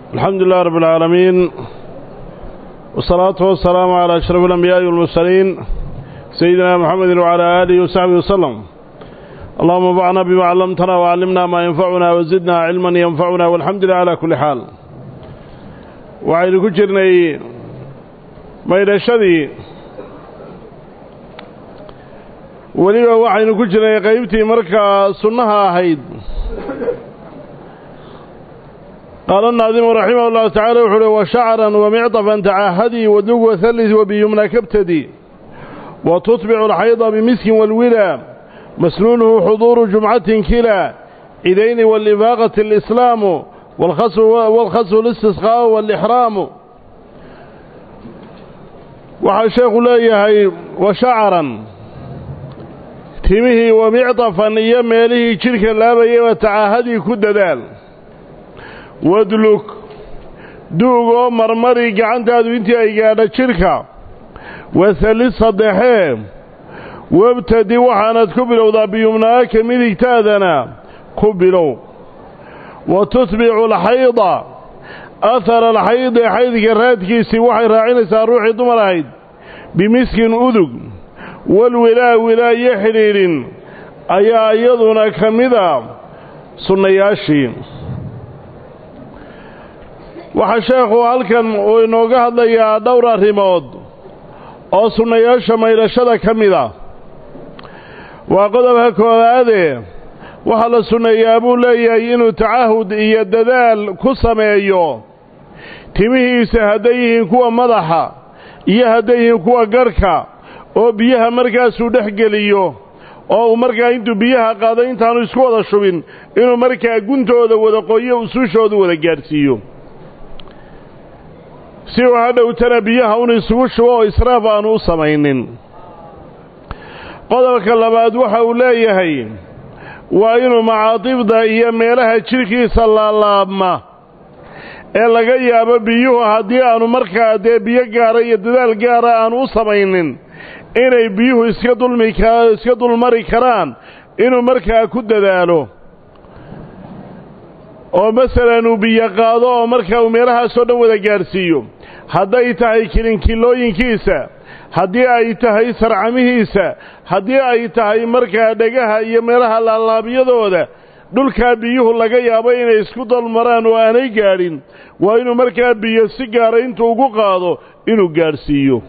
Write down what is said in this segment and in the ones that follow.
الحمد لله رب العالمين والصلاة والسلام على أشرف الأنبياء والمرسلين سيدنا محمد وعلى آله وصحبه وسلم اللهم انفعنا بما علمتنا وعلمنا ما ينفعنا وزدنا علما ينفعنا والحمد لله على كل حال وعين كجرني maydhashadii weliba waxaynu ku jirnay qaybtii markaa sunnaha ahayd qaala الnaadimu raximah اllahu tacala wuxu uhi washacran wamicطafan tacahadii wadlug wahallis wabiyumna kabtadi watutbicu alxayda bimiskin wاlwila masnuunuhu xuduuru jumcatin kila cidayni walifaaqati اlislaamu wاlkhasfu اlistisqaau wاlixraamu waxaa sheekhu leeyahay wa shacaran timihii wa micdafan iyo meelihii jidhka laabayaba tacaahadii ku dadaal wadlug duug oo marmari gacantaadu intii ay gaadho jidhka wasalid saddexee wabtadi waxaanad ku bilowdaa biyumnaaka midigtaadana ku bilow wa tutbicu alxayda ahar alxaydi xaydka raadkiisii waxay raacinaysaa ruuxii dumar ahayd bimiskin udug walwilaa wilaayo xidhiidhin ayaa iyaduna ka mida sunnayaashii waxaa sheekhu halkan uu inooga hadlayaa dhowr arrimood oo sunnayaasha maydhashada ka mida waa qodobka koowaade waxaa la sunneeyaa buu leeyahay inuu tacahud iyo dadaal ku sameeyo timihiisa hadday yihiin kuwa madaxa iyo hadday yihiin kuwa garhka oo biyaha markaasuu dhex geliyo oo uu markaa intuu biyaha qaado intaanu isku wada shubin inuu markaa guntooda wada qoyo usuushooda wada gaadhsiiyo si uu hadhowtana biyaha un isugu shubo oo israaf aanu u samaynin qodobka labaad waxa uu leeyahay waa inuu macaadibda iyo meelaha jidhkiisa laalaabma ee laga yaabo biyuhu haddii aanu markaa dee biyo gaara iyo dadaal gaara aanu u samaynin inay biyuhu iska dulmi iska dulmari karaan inuu markaa ku dadaalo oo masalan uu biyo qaado oo markaa uu meelahaasoo dhan wada gaadhsiiyo hadday tahay kilinkilooyinkiisa haddii ay tahay sarcamihiisa haddii ay tahay markaa dhegaha iyo meelaha laalaabyadooda dhulkaa biyuhu laga yaabo inay isku dalmaraan oo aanay gaadhin waa inuu markaa biyo si gaara intuu ugu qaado inuu gaadhsiiyo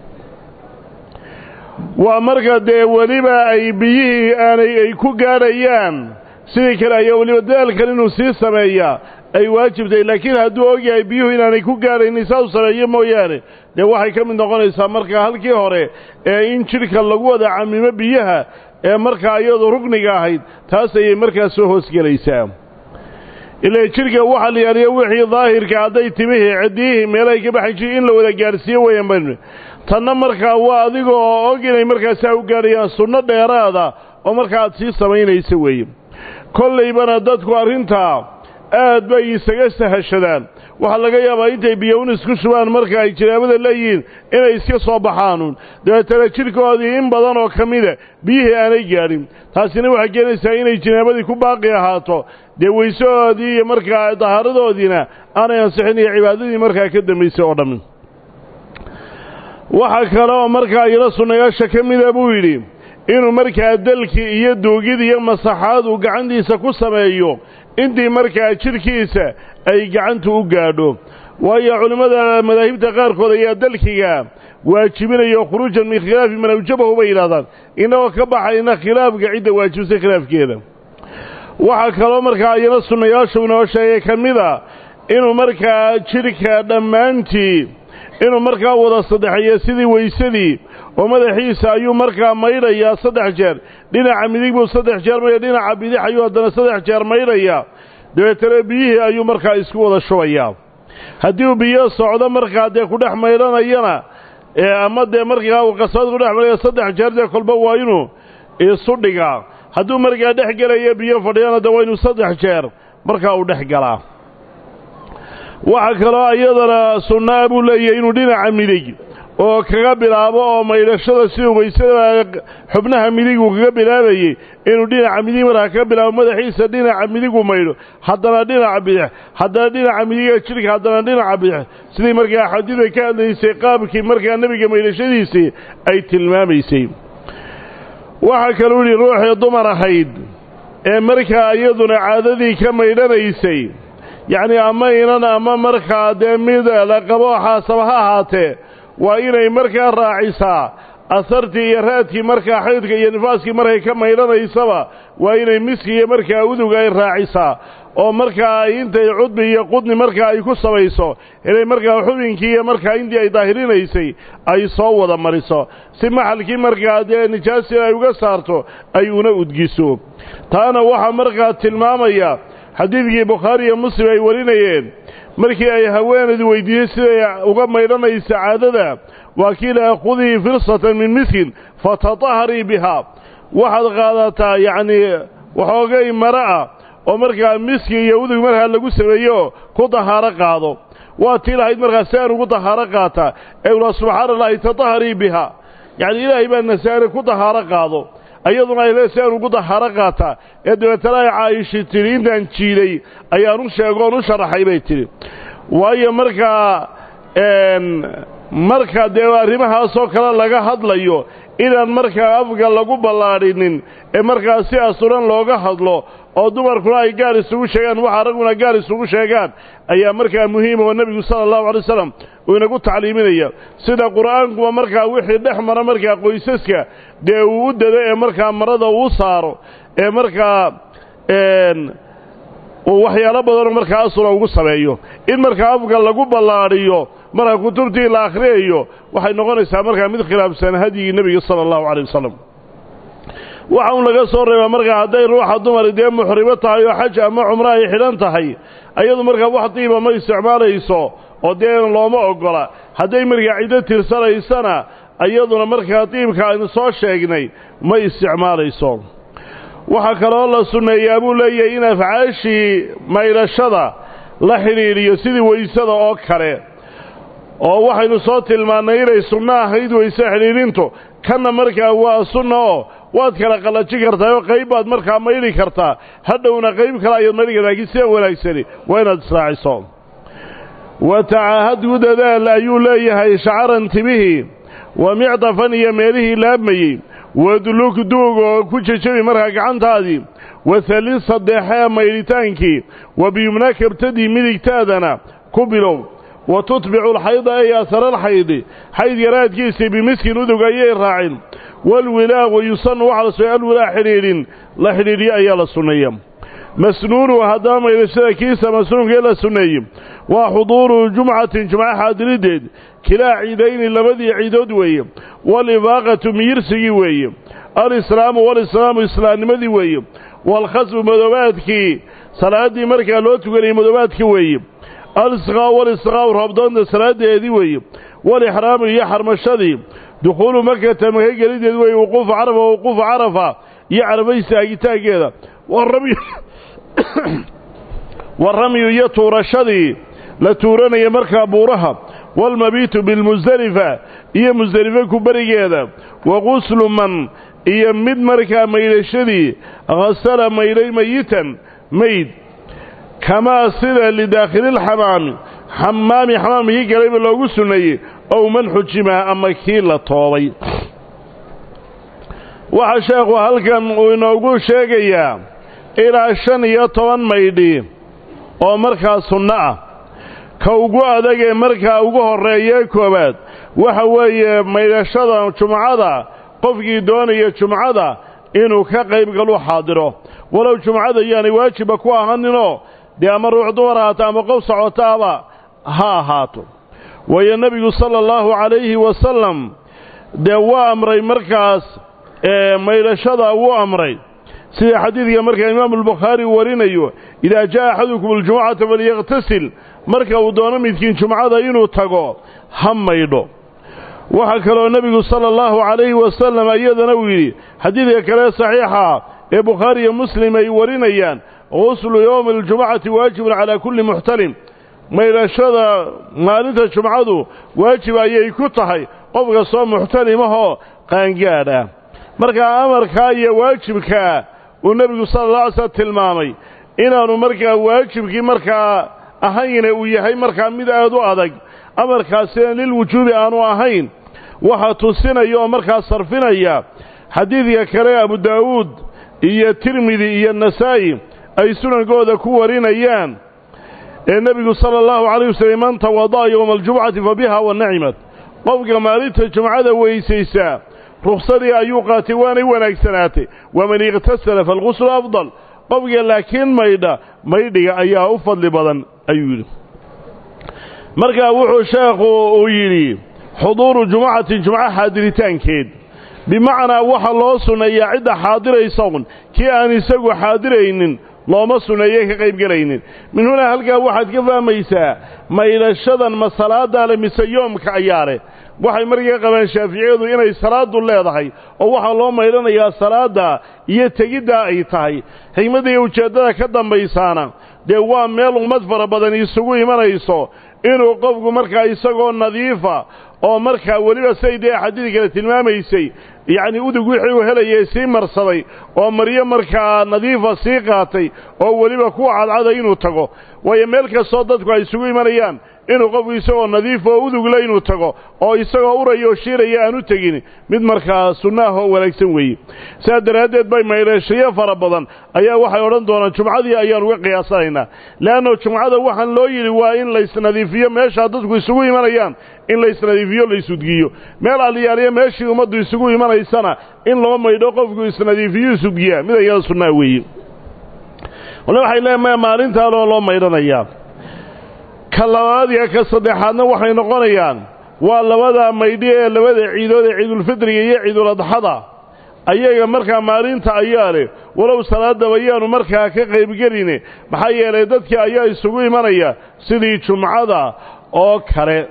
waa marka dee weliba ay biyihii aanay ay ku gaadhayaan sidii kale ayaa weliba dadaalkan inuu sii sameeyaa ay waajibtay laakiin hadduu ogyahay biyuhu inaanay ku gaadhaynin saa u sameeyo mooyaane dee waxay ka mid noqonaysaa markaa halkii hore ee in jidhka lagu wada camimo biyaha ee markaa iyadu rugniga ahayd taas ayay markaa soo hoosgelaysaa ilaa jidhka waxaa la yaaliya wixii daahirka hadday timihii ciddiyihii meelahay ka baxan jiri in la wada gaadhsiiyo weeyaan baynu tanna markaa waa adiga oo og inay markaasaa u gaadhayaan sunno dheeraada oo markaa aad sii samaynaysa weeye kollaybana dadku arrintaa aad bay isaga sahashadaan waxaa laga yaabaa intay biyown isku shubaan marka ay jinaabada leeyihiin inay iska soo baxaanuun dabeetana jidhkoodii in badan oo ka mida biyihii aanay gaadhin taasina waxay keenaysaa inay jinaabadii ku baaqi ahaato dee weysahoodii iyo markaa dahaaradoodiina aanay ansixin iyo cibaadadii markaa ka dambaysay oo dhammi waxaa kale oo markaa iyada sunnayaasha ka mida buu yidhi inuu markaa dalkii iyo duugid iyo masaxaad uu gacantiisa ku sameeyo intii markaa jidhkiisa ay gacantu u gaadho waayo culimmada madaahibta qaarkood ayaa dalkiga waajibinayo khuruujan min khilaafi man awjabahu bay yidhahdaan innagoo ka baxayna khilaafka cidda waajibsay khilaafkeeda waxaa kaloo markaa iyana sunnayaashu inoo sheegay ka mida inuu markaa jidhka dhammaantii inuu markaa wada saddexeeyo sidii weysadii oo madaxiisa ayuu markaa maydhayaa saddex jeer dhinaca midig buu saddex jeer maydha dhinaca bidix ayuu haddana saddex jeer maydhayaa dabeetana biyihii ayuu markaa isku wada shubayaa haddii uu biyo socdo markaa dee ku dhex maydhanayana ama dee markaa uu qasabad ku dhex maydhaya saddex jeer dee kolba waa inuu isu dhigaa hadduu markaa dhex gelaya biyo fadhiyana dee waa inuu saddex jeer markaa uu dhex galaa waxaa kaloo iyadana sunnaa buu leeyahay inuu dhinaca midig oo kaga bilaabo oo maydhashada siduu waysada xubnaha midigu kaga bilaabayey inuu dhinaca midig markaa kaga bilaabo madaxiisa dhinaca midigu maydho haddana dhinaca bidix haddana dhinaca midiga jidhka haddana dhinaca bidix sidii markaa xadiida ka hadlaysay qaabkii markaa nebiga maydhashadiisii ay tilmaamaysay waxaa kaluu yidhi ruuxii dumar ahayd ee markaa iyaduna caadadii ka maydhanaysay yacnii ama inan ama markaa dee mid la qabo xaasaba ha ahaatee waa inay markaa raacisaa asartii iyo raadkii markaa xaydka iyo nifaaskii markay ka maydhanaysaba waa inay miski iyo markaa udug ay raacisaa oo markaa intay cudbi iyo qudni markaa ay ku samayso inay markaa xubinkii iyo markaa intii ay daahirinaysay ay soo wada mariso si maxalkii markaa dee nijaasii ay uga saarto ay una udgiso taana waxaa markaa tilmaamaya xadiidkii bukhaari iyo muslim ay warinayeen markii ay haweeneedu weydiiyey siday uga maydhanaysa caadada waa kii laha khudii firsatan min miskin fatataharii bihaa waxaad qaadataa yacnii waxoogay mara ah oo markaa miski iyo udug markaa lagu sameeyo ku dahaaro qaado waa tii lahayd markaa si aan ugu dahaaro qaataa ee ula subxaana allahi tataharii bihaa yacni ilaahay baa nasaare ku dahaaro qaado ayaduna ay le si aan ugu dahaaro qaataa ee dabeetana ay caa'ishi tidhi intaan jiiday ayaan u sheego oon u sharaxay bay tidhi waayo markaa marka dee arrimahaasoo kale laga hadlayo inaan markaa afga lagu ballaadhinin ee markaa si asuran looga hadlo oo dumarkuna ay gaar isugu sheegaan waxa ragguna gaar isugu sheegaan ayaa markaa muhiima oo nebigu sala allahu alay wasalam uu inagu tacliiminaya sida qur'aankuba markaa wixii dhex mara markaa qoysaska dee uu u dado ee markaa marada uu saaro ee markaa uu waxyaalo badanoo markaa asura ugu sameeyo in markaa afga lagu ballaadhiyo marka kutubtii la akhriyayo waxay noqonaysaa markaa mid khilaafsan hadyigii nebiga sala allahu calay wasalam waxa un laga soo reebaa markaa hadday ruuxa dumari dee muxrimo tahay oo xaj ama cumro ay xidhan tahay ayadu markaa wax diiba ma isticmaalayso oo dee looma oggola hadday markaa ciddo tirsanaysana iyaduna markaa diibka aynu soo sheegnay ma isticmaalayso waxaa kaloo la sunneeyaa buu leeyahay in afcaashii maydhashada la xidhiidhiyo sidii weysada oo kale oo waxaynu soo tilmaannay inay sunno ahayd weyse xidhiidhintu kanna markaa waa sunna oo waad kala qallajin kartaa oo qayb baad markaa maydhi kartaa hadhowna qayb kale ayaad maydhi kartaa laakiin sida wanaagsani waa inaad israaciso wa tacaahad u dadaal ayuu leeyahay shacaran timihii wa micdafan iyo meelihii laabmayey wadlug duug oo ku jejebi markaa gacantaadii wa halid saddexee maydhitaankii wa biyumna kabtadii midigtaadana ku bilow wa tutbicu alxayda ay asaralxaydi xayd yaraadkiisii bimiskin udug ayay raacin walwilaaqu yusanu waxaa la sunnay alwilaa xidhiidhin la xidhiidhiyo ayaa la sunneeya masnuunu haddaba maydhashada kiisa masnuunkee la sunneeyey waa xuduuru jumcatin jumco xaadirideed kilaa ciidayni labadii ciidood weeye walifaaqatu miyirsigii weeye alislaamu walislaamu islaamnimadii weeye waalkhasbu madoobaadkii salaaddii markaa loo tukanayay madoobaadka weeye alisqaa walisqaau roobdoonta salaadeedii weeye walixraamu iyo xarmashadii dukhuulu makata maka gelideed weeye wuquufu carafa wuquufu carafa iyo carabaysi agitaankeeda waramyu iyo tuurashadii la tuuranaya markaa buuraha waalmabiitu bilmusdelifa iyo musdelife ku berigeeda wa quslu man iyo mid markaa maydhashadii hasala maydhay mayitan mayd kamaa sida lidaakhililxamaami xamaami xamaamkii galayba loogu sunneeyey ow man xujima ama kii la toobay waxaa sheekhu halkan uu inoogu sheegayaa ilaa shan iyo toban maydhi oo markaa sunno ah ka ugu adag ee markaa ugu horreeyee koowaad waxa weeye maydhashada jumcada qofkii doonaya jumcada inuu ka qayb galu xaadiro walow jumcada yaanay waajibba ku ahaninoo dee ama ruux dumar ahaato ama qof socotaaba ha ahaato waayo nebigu sala allahu calayhi wasalam dee waa amray markaas maydhashada wuu amray sida xadiidka markaa imaamu albukhaari uu warinayo idaa jaa axadukum aljumucata falyakhtasil marka uu doono midkiin jumcada inuu tago ha maydho waxaa kaloo nebigu sala allahu calayhi wasalam iyadana uu yidhi xadiidka kale saxiixa ee bukhaari iyo muslim ay warinayaan guslu yowmi aljumucati waajibun calaa kulli muxtalim maydhashada maalinta jumcadu waajib ayay ku tahay qof kastoo muxtarimahoo qaangaadh ah markaa amarkaa iyo waajibkaa uu nebigu sala alla alay slam tilmaamay inaanu markaa waajibkii markaa ahayne uu yahay markaa mid aad u adag amarkaasina lilwujuubi aanu ahayn waxaa tusinaya oo markaa sarfinaya xadiidka kale abu daawuud iyo tirmidi iyo nasaa'i ay sunankooda ku warinayaan ee nebigu sala allahu calayh wasallam man tawada'a yowma aljumcati fa biha wa nacimat qofka maalinta jumcada weysaysaa ruksadii ayuu qaatay waanay wanaagsanaatay waman ikhtasala faalquslu afdal qofka laakiin maydha maydhiga ayaa u fadli badan ayuu yidhi markaa wuxuu sheekhu uu yidhi xuduuru jumucatin jumco xaadiritaankeed bimacnaa waxa loo sunneeyaa cidda xaadiraysa un kii aan isagu xaadiraynin looma sunneeye ka qaybgelaynin min hunaa halkaa waxaad ka fahmaysaa maydhashadan ma salaadaa leh mise yoomka ayaa leh waxay markaa qabaan shaaficiyadu inay salaadu leedahay oo waxaa loo maydhanayaa salaadda iyo tegiddaa ay tahay xigmadda iyo ujeeddada ka dambaysaana dee waa meel ummad fara badan isugu imanayso inuu qofku markaa isagoo nadiifa oo markaa weliba say dee xadiid kale tilmaamaysay yacnii udug wixii uu helayay sii marsaday oo maryo markaa nadiifa sii qaatay oo weliba kuwa cadcada inuu tago waayo meel kastoo dadku ay isugu imanayaan inuu qofku isagoo nadiifa oo udugle inuu tago oo isagoo uraya oo shiiraya aan u tegin mid markaa sunno ah oo wanaagsan weeye sidaa daraaddeed bay maydhashayo fara badan ayaa waxay odhan doonaan jumcadii ayaan uga qiyaasanaynaa le'anno jumcada waxaan loo yidhi waa in laysnadiifiyo meeshaa dadku isugu imanayaan in laysnadiifiyo laysudgiyo meel aliyaaliyo meeshii ummaddu isugu imanaysana in loo maydho qofku isnadiifiyo isudgiyaa mid ayada sunnaa weeye wale waxay leeyahay maalintaa loo loo maydhanayaa ka labaad iyo ka saddexaadna waxay noqonayaan waa labada maydhi ee labada ciidood ee ciidulfidriga iyo ciiduladxada ayaga markaa maalinta ayaa leh walow salaadaba yaanu markaa ka qaybgeline maxaa yeelay dadkii ayaa isugu imanaya sidii jumcada oo kale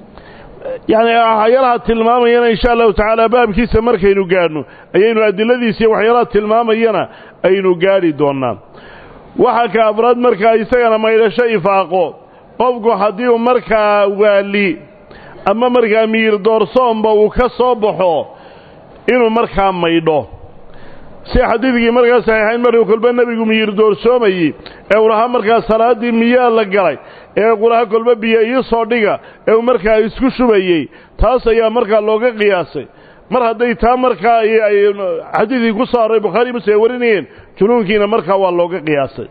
yacni waxyaalaha tilmaamayana insha allahu tacaala baabkiisa markaynu gaadhno ayaynu adiladiisa iyo waxyaalaha tilmaamayana aynu gaadhi doonnaa waxaa ka afraad markaa isagana maydhasho ifaaqo qofku haddii uu markaa waali ama markaa miyir doorsoonba uu ka soo baxo inuu markaa maydho si xadiidkii markaa saxiixayn markuu kolba nebigu miyir doorsoomayey ee uu lahaa markaa salaaddii miyaa la galay ee qulaha kolba biyo ii soo dhiga ee uu markaa isku shubayey taas ayaa markaa looga qiyaasay mar hadday taa markaa xadiidkii ku soo array bukhaari muslim ay warinayeen junuunkiina markaa waa looga qiyaasay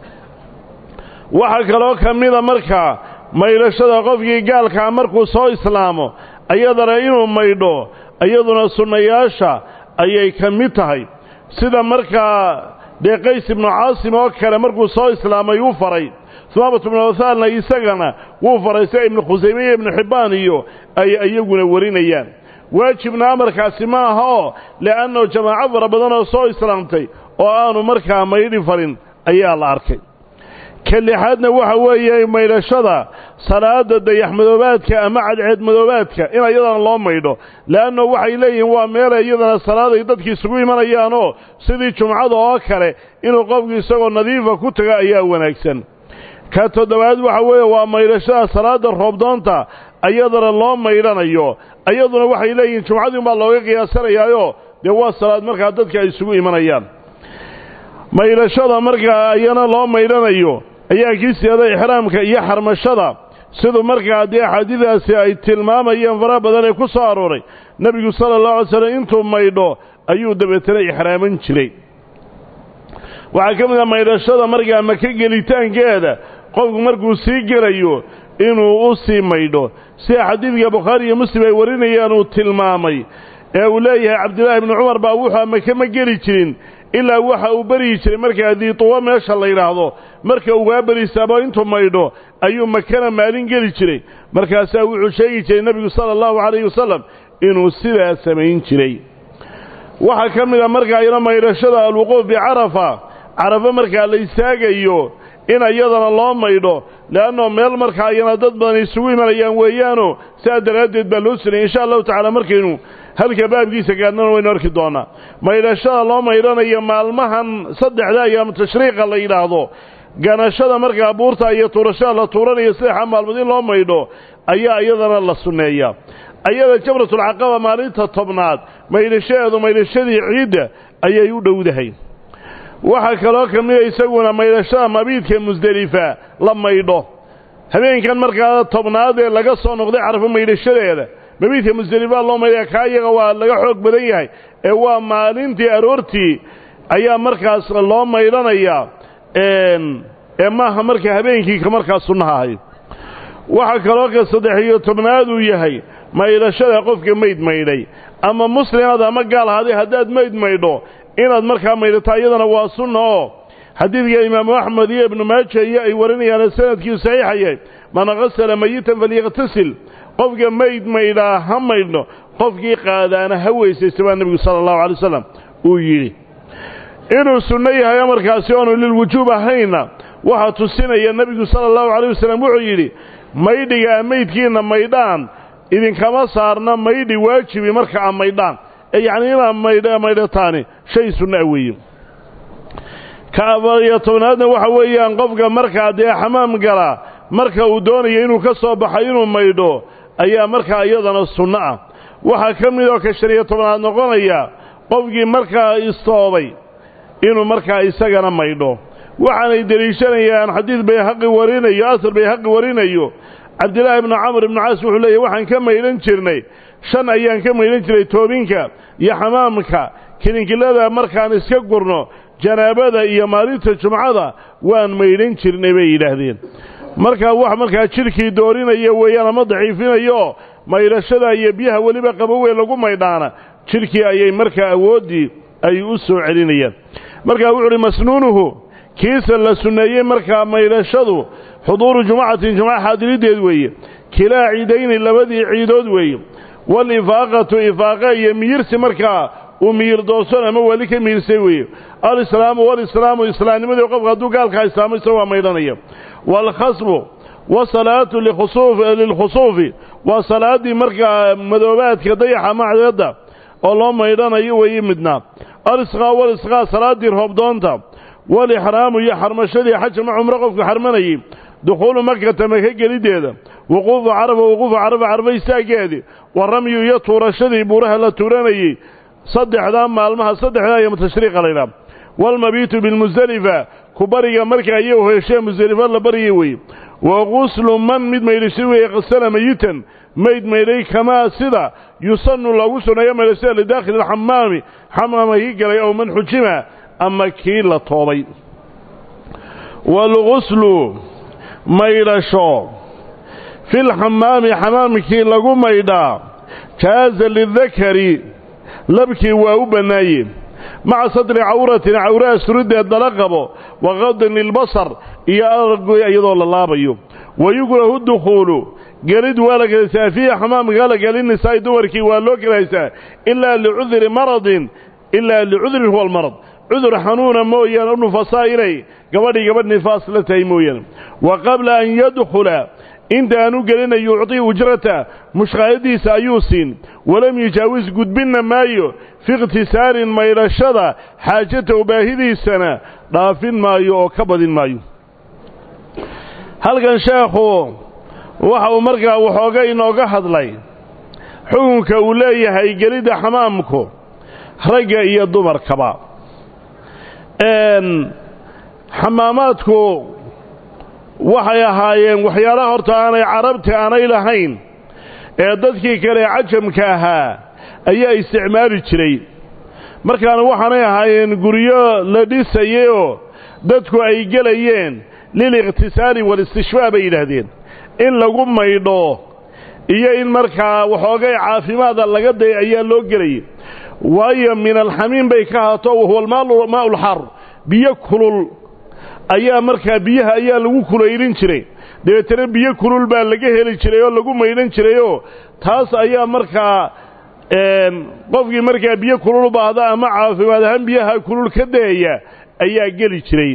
waxaa kaloo ka mida markaa maydhashada qofkii gaalkaa markuu soo islaamo ayadana inuu maydho iyaduna sunnayaasha ayay ka mid tahay sida markaa dee qays ibnu caasim oo kale markuu soo islaamay uu faray sumaamatu ibnu wathaalna isagana wuu faray sida ibnu khusayme iyo ibnu xibbaan iyo ay iyaguna warinayaan waajibna amarkaasi ma aha oo le'anno jamaaco fara badan oo soo islaamtay oo aanu markaa maydhi farin ayaa la arkay ka lixaadna waxa weeye maydhashada salaada dayaxmadoobaadka ama cadceedmadoobaadka in iyadana loo maydho le'anno waxay leeyihiin waa meela iyadana salaaday dadki isugu imanayaanoo sidii jumcada oo kale inuu qofku isagoo nadiifa ku taga ayaa wanaagsan ka toddobaad waxa weeye waa maydhashada salaada roobdoonta iyadana loo maydhanayo iyaduna waxay leeyihiin jumcadii unbaa looga qiyaasanayaayo dee waa salaad markaa dadka ay isugu imanayaan maydhashada markaa ayana loo maydhanayo ayaa kii siyada ixraamka iyo xarmashada siduu markaa dee axaadiidaasi ay tilmaamayeen faraha badan ee ku soo arooray nebigu sala allahu alay slam intuu maydho ayuu dabeetana ixraaman jiray waxaa ka mid ah maydhashada markaa maka gelitaankeeda qofku markuu sii gelayo inuu u sii maydho sida xadiidka bukhaari iyo muslim ay warinayaan uu tilmaamay ee uu leeyahay cabdillaahi ibnu cumar baa wuxuu maka ma geli jirin ilaa waxa uu beryi jiray markaa diituwa meesha la yidhaahdo marka ugaa berisaabo intuu maydho ayuu makana maalin geli jiray markaasaa wuxuu sheegi jiray nebigu sala allahu calayhi wasalam inuu sidaa samayn jiray waxaa ka mid a markaa iyana maydhashada alwuquuf bicarafa carafo markaa la istaagayo in iyadana loo maydho le'annoo meel markaa iyana dad badan isugu imanayaan weeyaanoo sidaa daraaddeed baa loo sunayay insha allahu tacaala markaynu halka baabkiisa gaadnana waynu arki doonnaa maydhashada loo maydhanayo maalmahan saddexda ayaamu tashriiqa la yidhaahdo ganashada markaa buurta iyo tuurashada la tuuranayo saddexa maalmood in loo maydho ayaa iyadana la sunneeyaa ayada jamratulcaqaba maalinta tobnaad maydhashadeedu maydhashadii ciidda ayay u dhowdahay waxaa kaloo ka mida isaguna maydhashada mabiidka musdelifa la maydho habeenkan markaa tobnaad ee laga soo noqday carfo maydhashadeeda mabiidka musdelifa loo maydhaya kaa iyaga waa laga xoog badan yahay ee waa maalintii aroortii ayaa markaas loo maydhanayaa ee maaha markaa habeenkii ka markaa sunnaha ahayd waxaa kaloo ka saddex iyo tobnaad uu yahay maydhashada qofka mayd maydhay ama muslimaad ama gaal ahaday haddaad mayd maydho inaad markaa maydhataa iyadana waa sunna oo xadiidka imaamu axmed iyo ibnu maaja iyo ay warinayaan sanadkii saxiixa yahay man qasala mayitan falyaqtasil qofka mayd maydhaa ha maydhno qofkii qaadaana ha weysaysta baa nebigu sala allahu alay wasalam uu yidhi inuu sunno yahay markaasi oonu lilwujuub ahayna waxaa tusinaya nebigu sala allahu calayh wasalam wuxuu yidhi maydhigaa maydkiinna maydhaan idinkama saarna maydhi waajibi marka a maydhaan ee yacnii inaad maydh maydhataani shay sunna weeye ka afariyo tobnaadna waxa weeyaan qofka markaa dee xamaam galaa marka uu doonayo inuu ka soo baxo inuu maydho ayaa markaa iyadana sunno ah waxaa ka mid oo ka shan iyo tobnaad noqonaya qofkii markaa istoobay inuu markaa isagana maydho waxaanay deliishanayaan xadiid bayhaqi warinayo asar bayhaqi warinayo cabdillaahi ibnu camr ibnu caas wuxuu leeyahy waxaan ka maydhan jirnay shan ayaan ka maydhan jiray toobinka iyo xamaamka kilinkilada markaan iska gurno janaabada iyo maalinta jumcada waan maydhan jirnay bay yidhaahdeen markaa wax markaa jidhkii doorinaya weeyaan ama daciifinayo maydhashada iyo biyaha weliba qaboweyn lagu maydhaana jidhkii ayay markaa awooddii ay u soo celinayaan markaa wuxu uhi masnuunuhu kiisa la sunneeyey markaa maydhashadu xuduuru jumucatin jumca xaadirideed weeye kilaa ciidayni labadii ciidood weeye walifaaqatu ifaaqa iyo miyirsi markaa uu miyir doorson ama weli ka miyirsay weeye alislaamu walislaamu islaamnimadii qofka hadduu gaalkaa islaamo isagoo waa maydhanaya waalkhasbu wasalaatu lilkhusuufi waa salaaddii markaa madoobaadka dayaxa macdeedda oo loo maydhanayo weeye midnaa alisqaa walisqaa salaaddii roobdoonta walixraamu iyo xarmashadii xaja ma cumro qofku xarmanayey dukhuulu makata maka geliddeeda wuquufu carafa wuquufu carafa carfa istaaggeedii wa ramyu iyo tuurashadii buuraha la tuuranayey saddexdaa maalmaha saddexdaa iyo tashriiqa laydhaha waalmabiitu bilmusdelifa ku bariga markaa iyo heshee musdelifa la baryay weye wa quslu man mid maydhashay weeye qasala mayitan mayd maydhay kamaa sida yusannu loogu sunneeyo maydhashada lidaakhili alxamaami xamaama kii galay ow man xujima ama kii la toobay waalguslu maydhasho filxamaami xamaamkii lagu maydhaa jaaza lidakari labkii waa u bannaaye maca sadri cawratin cawraha suriddeed dala qabo wa qadin lilbasar iyo argoy iyadoo la laabayo wa yukrahu dukhuulu gelid waa la gelaysaa fiihi xamaamka la gelinnisaa'i dumarkii waa loo gelaysaa ilaa licudri maradin ilaa licudrin huwa almarad cudur xanuuna mooyaane u nufasaa inay gabadhii gabadh nifaas la tahay mooyaane wa qabla an yadkhula intaanu gelina yucطii ujrata mushqaayadiisa ayuu siin walam yujaawis gudbinna maayo fi ikhtisaarin maydhashada xaajatahu baahidiisana dhaafin maayo oo ka badin maayo halkan sheekhu waxa uu markaa waxooga inooga hadlay xukunka uu leeyahay gelidda xamaamku ragga iyo dumarkaba xamaamaadku waxay ahaayeen waxyaalaha horta aanay carabti aanay lahayn ee dadkii kale cajamka ahaa ayaa isticmaali jiray markaana waxaanay ahaayeen guryo la dhisayeyoo dadku ay gelayeen lilikhtisaali walistishfaa bay yidhaahdeen in lagu maydho iyo in markaa waxoogay caafimaada laga day ayaa loo gelayay waayo min alxamiim bay ka haato wahuwa maa'ulxar biyo kulul ayaa markaa biyaha ayaa lagu kulaylin jiray dabeetana biyo kulul baa laga heli jiray oo lagu maydhan jirayoo taas ayaa markaa qofkii markaa biyo kulul u baahda ama caafimaad ahaan biyaha kulul ka dayaya ayaa geli jiray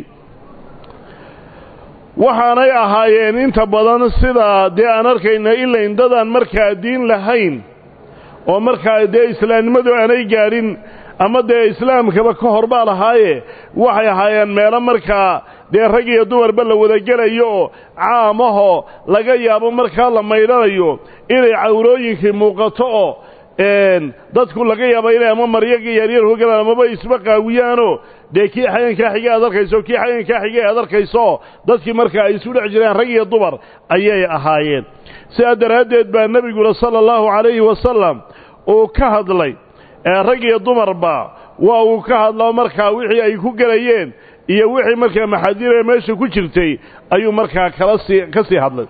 waxaanay ahaayeen inta badan sidaa dee aan arkayna ilayn dadaan markaa diin lahayn oo markaa dee islaamnimadu aanay gaadhin ama dee islaamkaba ka hor baa lahaaye waxay ahaayeen meelo markaa dee rag iyo dumarba la wadagelayo oo caamahoo laga yaabo markaa la maydhanayo inay cawrooyinkii muuqato oo dadku laga yaaba inay ama maryaga yaryar ku galaan amaba isba qaawiyaanoo dee kii xayankaa xige aad arkayso kii xayankaa xige aad arkayso dadkii markaa ay isu dhex jireen rag iyo dumar ayay ahaayeen sidaa daraaddeed baa nebiguna sala allahu calayhi wasalam uu ka hadlay rag iyo dumarba waa uu ka hadlao markaa wixii ay ku gelayeen iyo wixii markaa maxaadiiree meesha ku jirtay ayuu markaa kala sii ka sii hadlay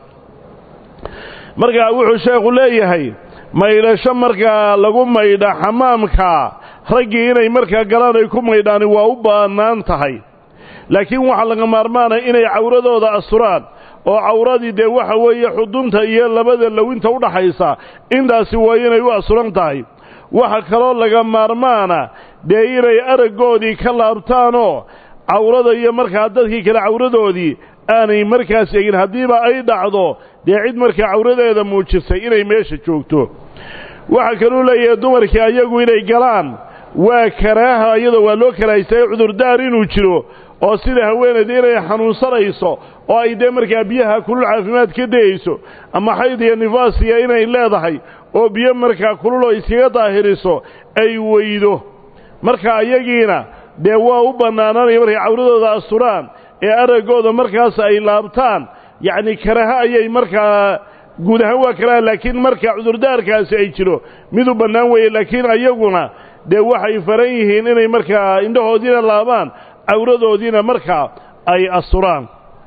markaa wuxuu sheekhu leeyahay maydhasho markaa lagu maydha xamaamka raggii inay markaa galaan ay ku maydhaani waa u bannaan tahay laakiin waxaa laga maarmaanaya inay cawradooda asturaan oo cawradii dee waxa weeye xudunta iyo labada lowinta u dhaxaysa intaasi waa inay u asuran tahay waxa kaloo laga maarmaana dee inay araggoodii ka laabtaanoo cawrada iyo markaa dadkii kale cawradoodii aanay markaas egin haddiiba ay dhacdo dee cid markaa cawradeeda muujisay inay meesha joogto waxaa kaluu leeyahay dumarkii ayagu inay galaan waa karaaha iyadoo waa loo karaahaystaye cudurdaar inuu jiro oo sida haweenayda inay xanuunsanayso oo ay dee markaa biyaha kulul caafimaad ka dayayso ama xayd iyo nifaasiya inay leedahay oo biyo markaa kululoo iskaga daahiriso ay weydo marka ayagiina dee waa u bannaananaya markay cawradooda asturaan ee araggooda markaas ay laabtaan yacni karaha ayay markaa guud ahaan waa karaha laakiin marka cudurdaarkaasi ay jiro mid u bannaan weeye laakiin ayaguna dee waxay faran yihiin inay markaa indhahoodiina laabaan cawradoodiina markaa ay asturaan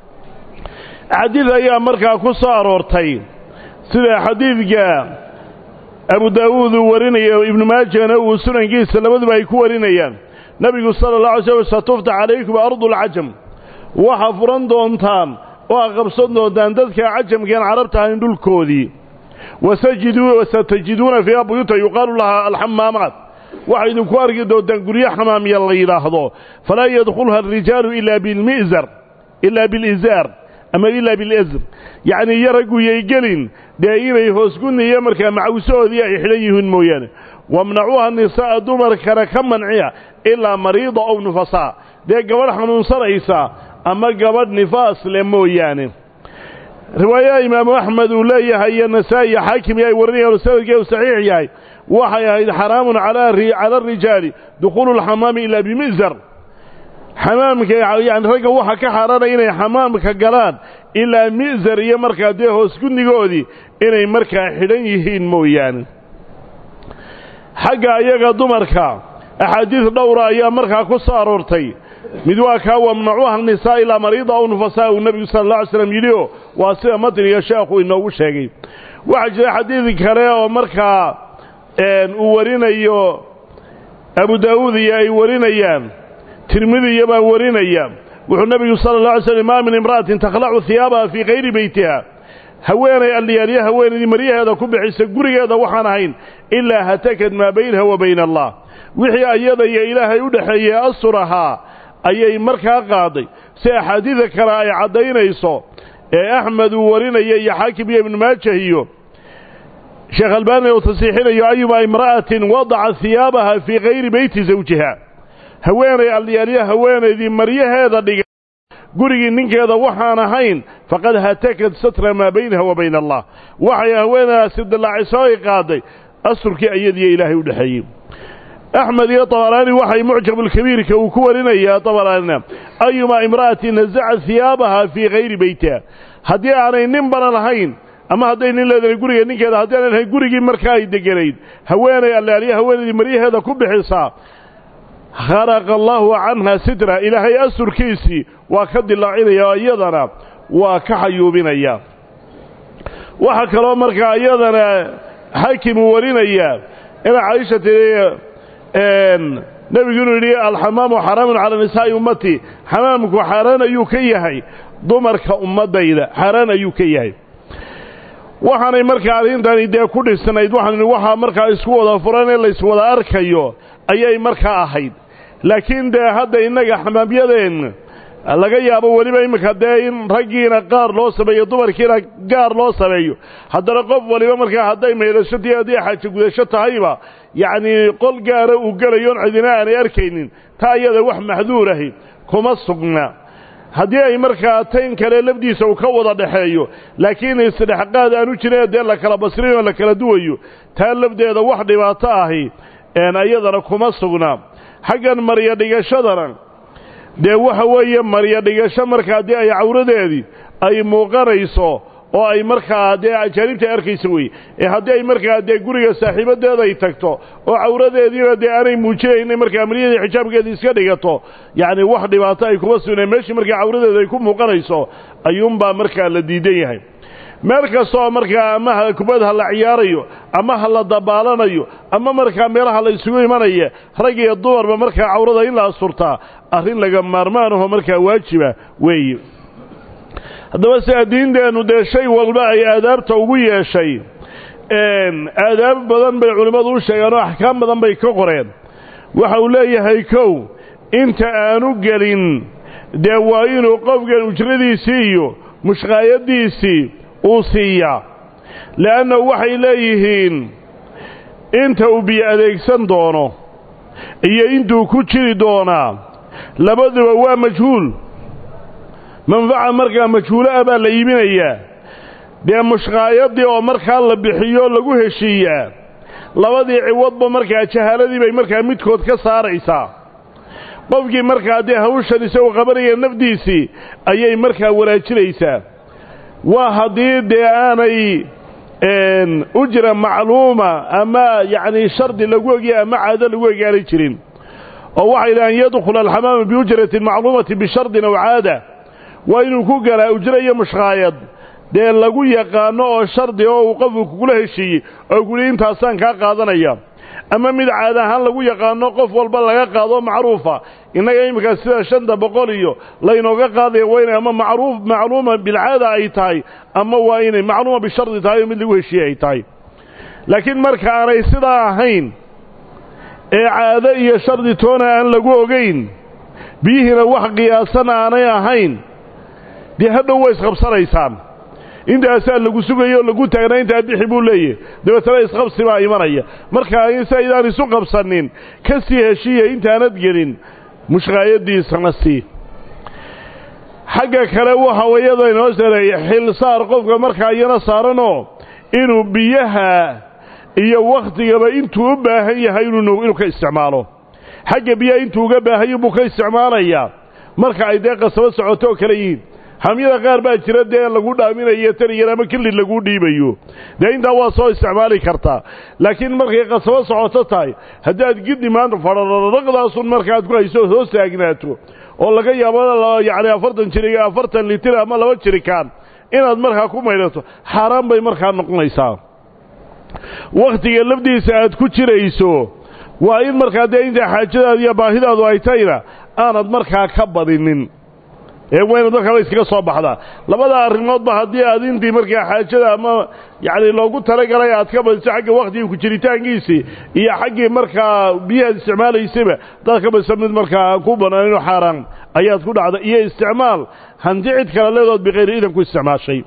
xadiid ayaa markaa ku soo aroortay sida xadiidka abu daawuud uu warinayo ibnu maajana uu sunankiisa labaduba ay ku warinayaan nebigu sala allah alay slam satuftax calaykum ardulcajam waxaa furan doontaan oo a qabsan doontaan dadka cajamkeen carabta ahayn dhulkoodii wasatajiduuna fiiha buyuuta yuqaalu lahaa alxamaamaat waxay idinku arki doontaan guryo xamaamiya la yidhaahdo falaa yadkhulha arijaalu ilaa bilmi'zar ilaa bilizaar ama ilaa bilizr yacnii iyo ragguyay gelin dee inay hoosgunni iyo markaa macawsahoodii ay xidhan yihiin mooyaane wamnacuuha nisaa'a dumarkana ka manciya ilaa mariida ow nufasaa dee gabadh xanuunsanaysa ama gabadh nifaas leh mooyaane riwaayaha imaamu axmed uu leeyahay iyo nasaa'i iyo xaakim iyo ay warinayaan sanadkeedu saxiix yahay waxay ahayd xaraamun cala arijaali dukhuulu lxamaami ilaa bimi'zar xamaamka yani ragga waxa ka xaaraanaya inay xamaamka galaan ilaa mi'zar iyo markaa dee hoosgunnigoodii inay markaa xidhan yihiin mooyaane xagga ayaga dumarka axaadiis dhowra ayaa markaa ku soo aroortay mid waa kaa wamnacuuha nisaa ilaa mariida aw nufasaa uu nebigu sala alla alay slam yidhioo waa sida matniga sheekhu inoogu sheegay waxaa jira xadiid kale oo markaa uu warinayo abu daa'uud iyo ay warinayaan tirmidiya baa warinaya wuxuu nebigu sala allah alay slm maa min imra'atin takhlacu hiyaabaha fii kayri beytiha haweenay alliyaalyo haweenaydii maryaheeda ku bixisa gurigeeda waxaan ahayn ilaa hatakad maa baynaha wa bayna allah wixii ayada iyo ilaahay u dhexeeyey astur ahaa ayay markaa qaaday si axaadiida kale ay caddaynayso ee axmed uu warinaya iyo xaakim iyo ibnu maajah iyo sheekh albaani uu tasiixinayo ayuma imra'atin wadaca hiyaabaha fii kayri beyti zawjiha haweenay alliyaalyo haweenaydii maryaheeda dhiga gurigii ninkeeda waxaan ahayn faqad hatakad satra maa baynaha wa bayna allah waxay haweenaasi dillaacisoo ay qaaday asturkii ayadiiyo ilaahay u dhexeeyey axmed iyo dabaraani waxay mucjabulkabiirka uu ku warinayaa dabaraanina ayumaa imra'atin nasacat hiyaabaha fii kayri beytiha haddii aanay nin bana lahayn ama hadday nin leedahay guriga ninkeeda haddii aanay lahayn gurigii markaa ay deganayd haweenay allaalyo haweenaydii maryaheeda ku bixisaa kharaqa allaahu canha sitra ilaahay asturkiisii waa ka dilaacinaya oo iyadana waa ka xayuubinaya waxaa kaloo markaa iyadana xaakim uu warinayaa ina caaisha tiri nebigu inuu yidhi alxamaamu xaraamun calaa nisaa'i ummati xamaamku xaaraan ayuu ka yahay dumarka ummaddayda xaaraan ayuu ka yahay waxaanay markaa arrintani dee ku dhisnayd waxaan waxaa markaa isku wada furan ee layswada arkayo ayay markaa ahayd laakiin dee hadda innaga xamaamyadeenna laga yaabo weliba iminka dee in raggiina qaar loo sameeyo dumarkiina gaar loo sameeyo haddana qof waliba markaa hadday maydhashotii haddii xaajo gudasho tahayba yacnii qol gaara uu gelayoon cidina aanay arkaynin taa iyada wax maxduur ahi kuma sugna haddii ay markaa tayn kale lafdiisa uu ka wada dhexeeyo laakiin isdhexqaad aanu jirin dee la kala basrin oo la kala duwayo taa lafdeeda wax dhibaato ahi iyadana kuma sugna xaggan maryo dhigashadana dee waxa weeye maryo dhigasho markaa dee ay cawradeedii ay muuqanayso oo ay markaa dee ajaanibta arkaysa weye ee haddii ay markaa dee guriga saaxiibadeeda ay tagto oo cawradeediina dee aanay muujinayna markaa amaliyadii xijaabkeedii iska dhigato yacni wax dhibaato ay kuma sugneen meeshii markaa cawradeeda ay ku muuqanayso ayuunbaa markaa la diidan yahay meel kastaoo markaa ama ha kubad ha la ciyaarayo ama ha la dabaalanayo ama markaa meelaha la isugu imanaya rag iyo dumarba markaa cawrada in la asturtaa arrin laga maarmaan aho markaa waajiba weeye haddaba sidaa diinteennu dee shay walba ay aadaabta ugu yeeshay aadaab badan bay culimmadu u sheegeen oo axkaam badan bay ka qoreen waxa uu leeyahay kow inta aanu gelin dee waa inuu qofkan ujradiisii iyo mushqaayadiisii uu siiyaa le'annahu waxay leeyihiin inta uu biyo adeegsan doono iyo intuu ku jiri doonaa labaduba waa majhuul manfaca markaa majhuulo ah baa la iibinayaa dee mushqaayadii oo markaa la bixiyo lagu heshiiyaa labadii ciwadba markaa jahaaladii bay markaa midkood ka saaraysaa qofkii markaa dee hawshan isagu qabanaya nafdiisii ayay markaa wanaajinaysaa waa haddii dee aanay ujra macluuma ama yacni shardi lagu ogya ama caado lagu ogaanay jirin oo waxay dhahaan yadkhula alxamaama biujratin macluumati bishardin aw caada waa inuu ku galaa ujro iyo mushqaayad dee lagu yaqaano oo shardi oo uu qofku kugula heshiiyey oo guli intaasaan kaa qaadanaya ama mid caad ahaan lagu yaqaano qof walba laga qaado macruufa innaga iminka sida shanta boqol iyo laynooga qaadaya waa inay ama macruuf macluuma bilcaada ay tahay ama waa inay macluuma bishardi tahay oo mid lagu heshiiyey ay tahay laakiin marka aanay sidaa ahayn ee caado iyo shardi toona aan lagu ogayn biyihiina wax qiyaasan aanay ahayn dee hadhow way isqabsanaysaan intaasaa lagu sugayo o lagu taagnaa intaa bixi buu leeyahy dabeetana isqabsi baa imanaya markaa si aydaan isu qabsanin ka sii heshiiya intaanad gelin mushqaayadiisana sii xagga kale waxa iyada inoo sareeya xilsaar qofka markaa iyana saaranoo inuu biyaha iyo wakhtigaba intuu u baahan yahay inuu ka isticmaalo xagga biyaha intuu uga baahayo buu ka isticmaalayaa marka ay dee qasabo socoto oo kale yihiin hamyada qaar baa jira dee lagu dhaaminayo taniyar ama kelid laguu dhiibayo dee intaa waa soo isticmaali kartaa laakiin markay qasabo socoto tahay haddaad giddi maanta fadhararaqdaasun markaaad ku hayso hoos taagnaato oo laga yaabo yacni afartan jiri afartan litir ama laba jirikaan inaad markaa ku maydhato xaaraan bay markaa noqonaysaa wakhtiga lafdiisa aad ku jirayso waa in markaa dee inta xaajadaadu iyo baahidaadu ay tahayna aanad markaa ka badinin ee waa inaad markaaba iskaga soo baxdaa labada arrimoodba haddii aad intii markaa xaajada ama yacni loogu talagalay aad ka badiso xagga wakhtigii ku jiritaankiisii iyo xaggii markaa biyahaad isticmaalaysayba hadaad ka badisa mid markaa ku banaanino xaaraan ayaad ku dhacda iyo isticmaal hanti cid kale leedood bikayri idan ku isticmaashay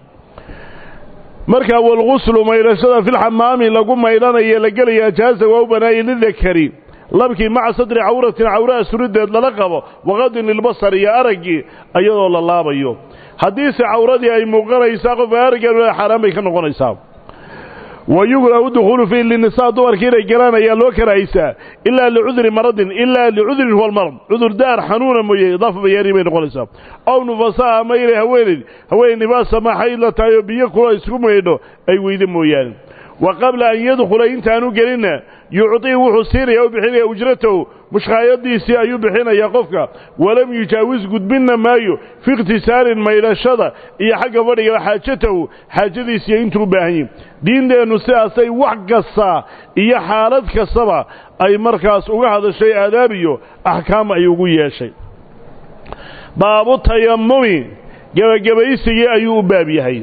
markaa walguslu maydhashada filxamaami lagu maydhanayo la gelaya jaaza waa u banaayay lidakari labkii maca sadri cawratin cawraha surideed lala qabo waqadin lilbasar iyo araggii iyadoo la laabayo haddiise cawradii ay muuqanaysaa qofka araggeenu xaaraan bay ka noqonaysaa wa yukrahu dukhuulu fiihi linisaa dumarkii inay galaan ayaa loo karahaysaa ilaa licudri maradin ilaa licudrin huwa almarad cudurdaar xanuuna mooye idaafa bayaani bay noqonaysaa ow nufasaa ama inay haweenayd haweenay nibaasa ma xayd la tahay oo biyo kula isku maydho ay weydo mooyaane wa qabla an yadkhula intaanu gelinna yucطii wuxuu siinaya u bixinaya ujratahu mushqaayadiisii ayuu bixinayaa qofka walam yujaawis gudbinna maayo fi ikhtisaarin maydhashada iyo xagga fadhiga xaajatahu xaajadiisiiyo intuu u baahan yihin diinteennu sidaasay wax kasta iyo xaalad kastaba ay markaas uga hadashay aadaab iyo axkaam ay ugu yeeshay baabu tayamumi gebagabaysigii ayuu u baab yahay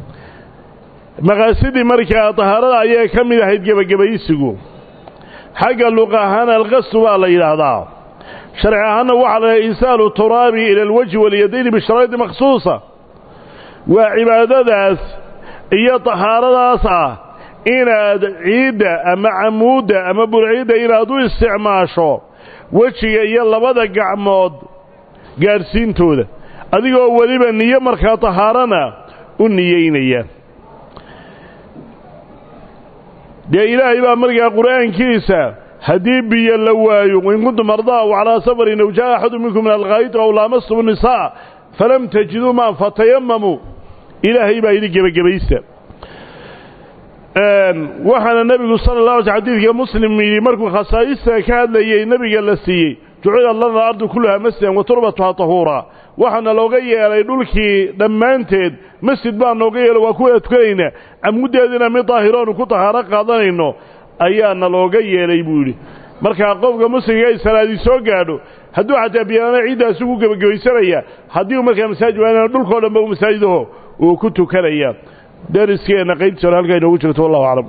maqaasidii markaa tahaarada ayay ka mid ahayd gebagabaysigu xagga luq ahaan alqasdu baa la yidhaahdaa sharci ahaanna waxaa la yidhaha isaalu turaabi ila alwajhi walyadayni bisharaa'idi makhsuusa waa cibaadadaas iyo tahaaradaas ah inaad ciidda ama camuudda ama burciidda inaad u isticmaasho wejiga iyo labada gacmood gaadhsiintooda adigoo weliba niyo markaa tahaarana u niyeynaya dee ilaahay baa markaa qur'aankiisa haddii biyo la waayo in kuntum ardaa aw calaa safarin aw jaa axadu minkum min alkhaayid aw laamastum nisaa falam tajiduu maan fatayamamuu ilaahay baa yidhi gebagebaysta waxaana nebigu sala la alay xadiidka muslim yidhi markuu khasaa'ista ka hadlayey nebiga la siiyey jucila lana ardu kulluhaa masjidan wa turbatuhaa tahuuraa waxaana looga yeelay dhulkii dhammaanteed masjid baa nooga yeelay waa kuwada tukanaynaa camuddeedina mid daahiroonu ku tahaaro qaadanayno ayaana looga yeelay buu yidhi markaa qofka muslimka ay salaadii soo gaadho hadduu xataa biyaana ciiddaas ugu gebagabaysanaya haddii uu markaa masaajid waanana dhulkao dhanba u masaajidaho uu ku tukanaya dariskeenna qaybtiisa hore halkaa inoogu jirto wallahu aclam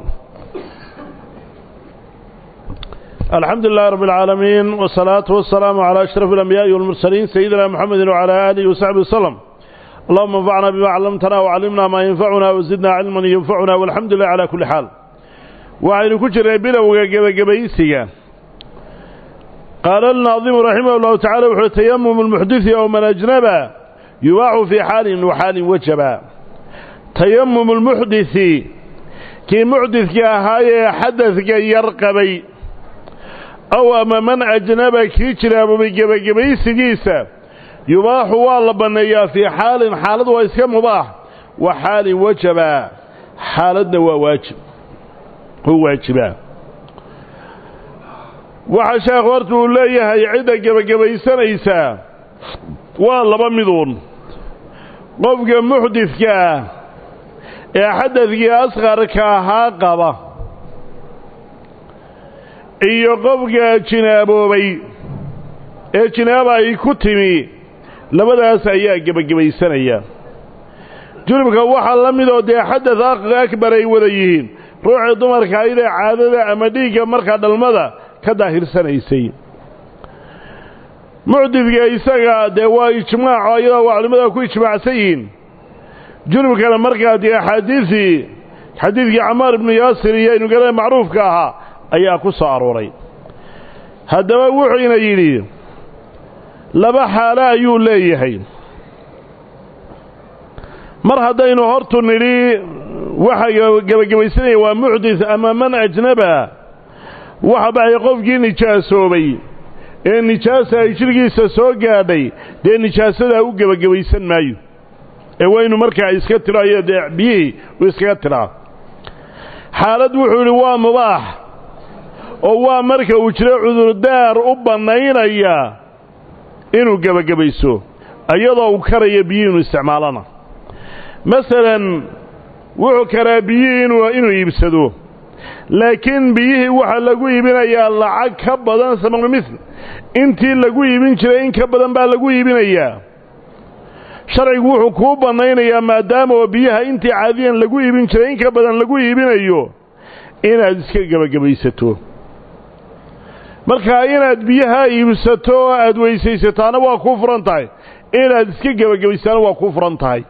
الحمد لله رب العالمين والصلاة والسلام على أشرف الأنبياء والمرسلين سيدنا محمد وعلى آله وصحبه وسلم اللهم انفعنا بما علمتنا وعلمنا ما ينفعنا وزدنا علما ينفعنا والحمد لله على كل حال وعين كجر بلوغ جبيسيا قال الناظم رحمه الله تعالى وحو تيمم المحدث أو من أجنبا يباع في حال وحال وجبا تيمم المحدث كي محدث كهاي حدث يرقبي aw ama man ajnaba kii jiraabobay gebagabaysigiisa yubaaxu waa la banneeyaa fii xaalin xaalad waa iska mubaax wa xaalin wajaba xaaladna waa waajib u waajibaa waxaa sheekh horta uu leeyahay cidda gebagabaysanaysaa waa laba miduun qofka muxdidka ah ee xadadkii asqarka ahaa qaba iyo qofka jinaaboobay ee jinaaba ay ku timi labadaas ayaa gebagabaysanaya junubka waxaa la midoo dee xadad akbar ay wada yihiin ruuxii dumarka ayadee caadada ama dhiigga markaa dhalmada ka daahirsanaysay mucdidka isaga dee waa ijmaaco ayadoo waa culimmada ku ijmaacsan yihiin junubkana markaa dee axaadiisii xadiidkii camaar ibnu yaasir iyo inugalada macruufka ahaa ayaa ku soo arooray haddaba wuxuuna yidhi laba xaalo ayuu leeyahay mar haddaynu hortu nidhi waxa gebagabaysanaya waa muxdis ama man ajnaba waxa baxay qofkii nijaasoobay ee nijaasa ay jidhgiisa soo gaadhay dee nijaasadaa u gebagabaysan maayo ee waynu markaa iska tiro ayo dee biyihii uu iskaga tiraa xaalad wuxuu yidhi waa mubaax oo waa marka uu jiro cudurdaar u bannaynaya inuu gebagabayso iyadoo uu karaya biyihii inuu isticmaalana masalan wuxuu karaa biyihii inuu inuu iibsado laakiin biyihii waxaa lagu iibinayaa lacag ka badan samanu mithl intii lagu iibin jiray in ka badan baa lagu iibinayaa sharcigu wuxuu kuu bannaynayaa maadaama oo biyaha intii caadiyan lagu iibin jiray in ka badan lagu iibinayo inaad iska gebagabaysato markaa inaad biyaha iibsato oo aad weysaysataana waa kuu furan tahay inaad iska gebagabaysaana waa kuu furan tahay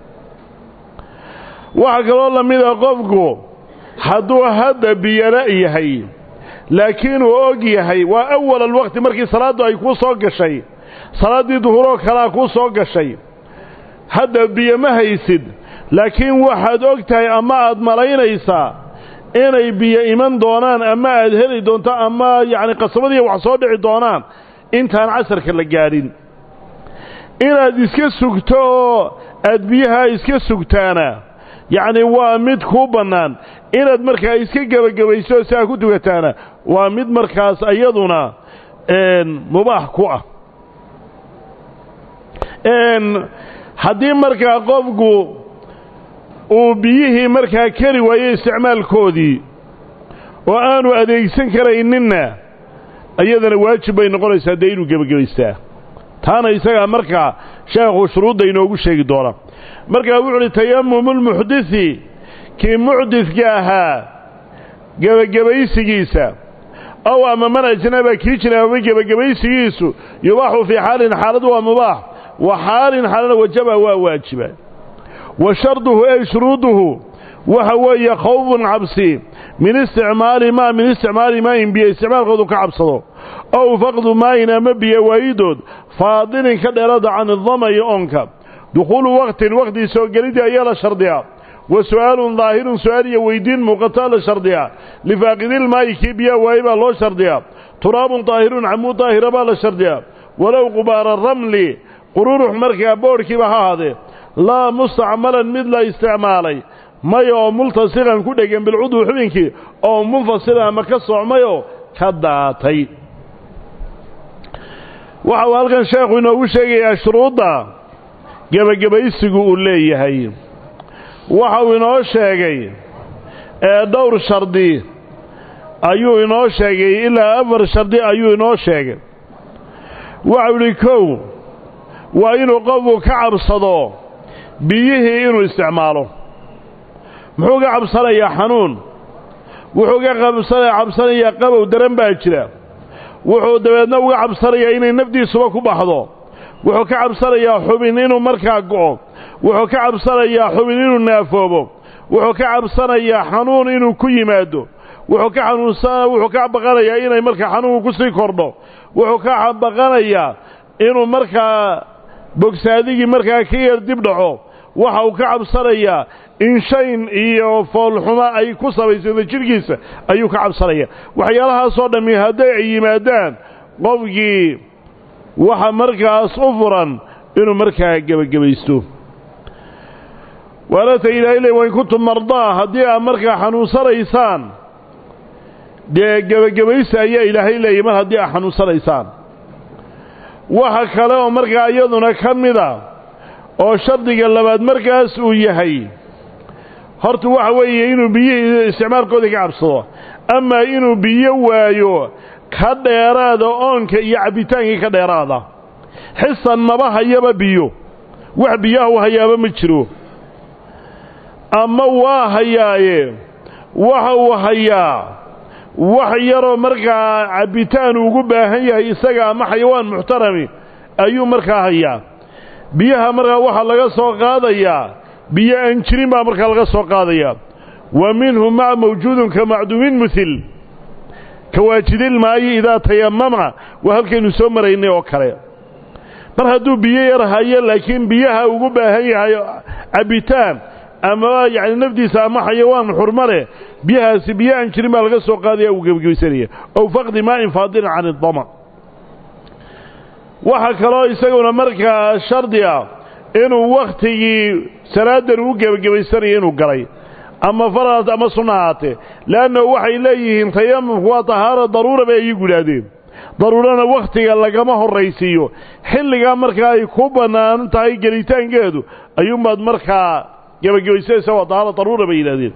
waxaa kaloo la mida qofku hadduu hadda biyala yahay laakiin uu og yahay waa awal alwaqti markii salaaddu ay kuu soo gashay salaaddii duhuroo kalea kuu soo gashay hadda biyo ma haysid laakiin waxaad og tahay ama aad malaynaysaa inay biyo iman doonaan ama aad heli doonto ama yacni qasabadiiya wax soo dhici doonaan intaan casarka la gaadhin inaad iska sugto oo aad biyaha iska sugtaana yacni waa mid kuu bannaan inaad markaa iska gebagabayso si aad ku tukataana waa mid markaas iyaduna mubaax ku ah haddii markaa qofku uu biyihii markaa keli waayo isticmaalkoodii oo aanu adeegsan karayninna iyadana waajib bay noqonaysaa dee inuu gebagabaystaa taana isagaa markaa sheekhu shuruudda inoogu sheegi doona markaa wuxu uhi tayamumulmuxdisi kii muxdidka ahaa gebagabaysigiisa ow ama man ajnaba kii jinaababay gebagabaysigiisu yubaaxu fii xaalin xaalad waa mubaax wa xaalin xaalana wajaba waa waajiba wa sharduhu ey shuruuduhu waxa weeye khawfun cabsi min isticmaali maa min isticmaali maayin biyo isticmaalkoodu ka cabsado ow faqdu maayin ama biyo waayidood faadilin ka dheerada can idama iyo oonka dukhuulu waqtin waqtii soo gelidii ayaa la shardiyaa wa su'aalun daahirun su'aal iyo weydiin muuqataa la shardiyaa lifaaqidilmaayi kii biyaa waaye baa loo shardiyaa turaabun daahirun camuud daahira baa la shardiyaa walow qubaara ramli qururux markaa boodhkiiba ha ahaadee laa mustacmalan mid la isticmaalay maya oo multasiqan ku dhegan bilcudwi xubinkii oo munfasilan ama ka soocmayoo ka daatay waxa uu halkan sheekhu inoogu sheegayaa shuruudda gebagabaysigu uu leeyahay waxa uu inoo sheegay ee dhowr shardi ayuu inoo sheegay ilaa afar shardi ayuu inoo sheegay waxau idhi kow waa inuu qofku ka cabsado biyihii inuu isticmaalo muxuu ka cabsanayaa xanuun wuxuu ka qabsana cabsanayaa qabow daran baa jira wuxuu dabeedna uga cabsanayaa inay nafdiisuba ku baxdo wuxuu ka cabsanayaa xubin inuu markaa go'o wuxuu ka cabsanayaa xubin inuu naafoobo wuxuu ka cabsanayaa xanuun inuu ku yimaado wuxuu ka xanuunsan wuxuu ka baqanayaa inay markaa xanuunku ku sii kordho wuxuu ka baqanayaa inuu markaa bogsaadigii markaa ka yar dib dhaco waxa uu ka cabsanayaa in shayn iyo foolxumo ay ku sabaysado jidhkiisa ayuu ka cabsanaya waxyaalahaasoo dhammi hadday ay yimaadaan qofkii waxa markaas u furan inuu markaa gebagabaysto waanata ilaahay le wain kuntum mardaa haddii aad markaa xanuunsanaysaan dee gebagabaysa ayaa ilaahay leeyay mar haddii aad xanuunsanaysaan waxa kale oo markaa iyaduna ka mida oo shardiga labaad markaas uu yahay horta waxa weeye inuu biyihii isticmaalkoodii ka cabsado amaa inuu biyo waayo ka dheeraada oonka iyo cabbitaankii ka dheeraada xisan maba hayaba biyo wax biyaha u hayaaba ma jiro ama waa hayaaye waxa uu hayaa wax yaroo markaa cabbitaan ugu baahan yahay isaga ama xayawaan muxtarami ayuu markaa hayaa biyaha markaa waxaa laga soo qaadayaa biyo aan jirin baa markaa laga soo qaadayaa wa minhu maa mawjuudun ka macduumin muhil ka waajidilmaayi idaa tayamama waa halkaynu soo maraynay oo kale mar hadduu biyo yar hayo laakiin biyaha ugu baahan yahay cabbitaan ama yacni nafdiisa ama xayawaan xurma leh biyahaasi biyo aan jirin baa laga soo qaadaya uu gebagabaysanaya ow faqdi maa'in faadilin can idama waxaa kaloo isaguna markaa shardi ah inuu wakhtigii salaadan uu gebagabaysanayo inuu galay ama farad ama sunna ahaatee le'annahu waxay leeyihiin tayamumku waa tahaaro daruura bay iyagu yidhaahdeen daruurana wakhtiga lagama horraysiiyo xilligaa markaa ay ku bannaan tahay gelitaankeedu ayuunbaad markaa gebagabaysanaysa waa tahaaro daruura bay yidhahdeen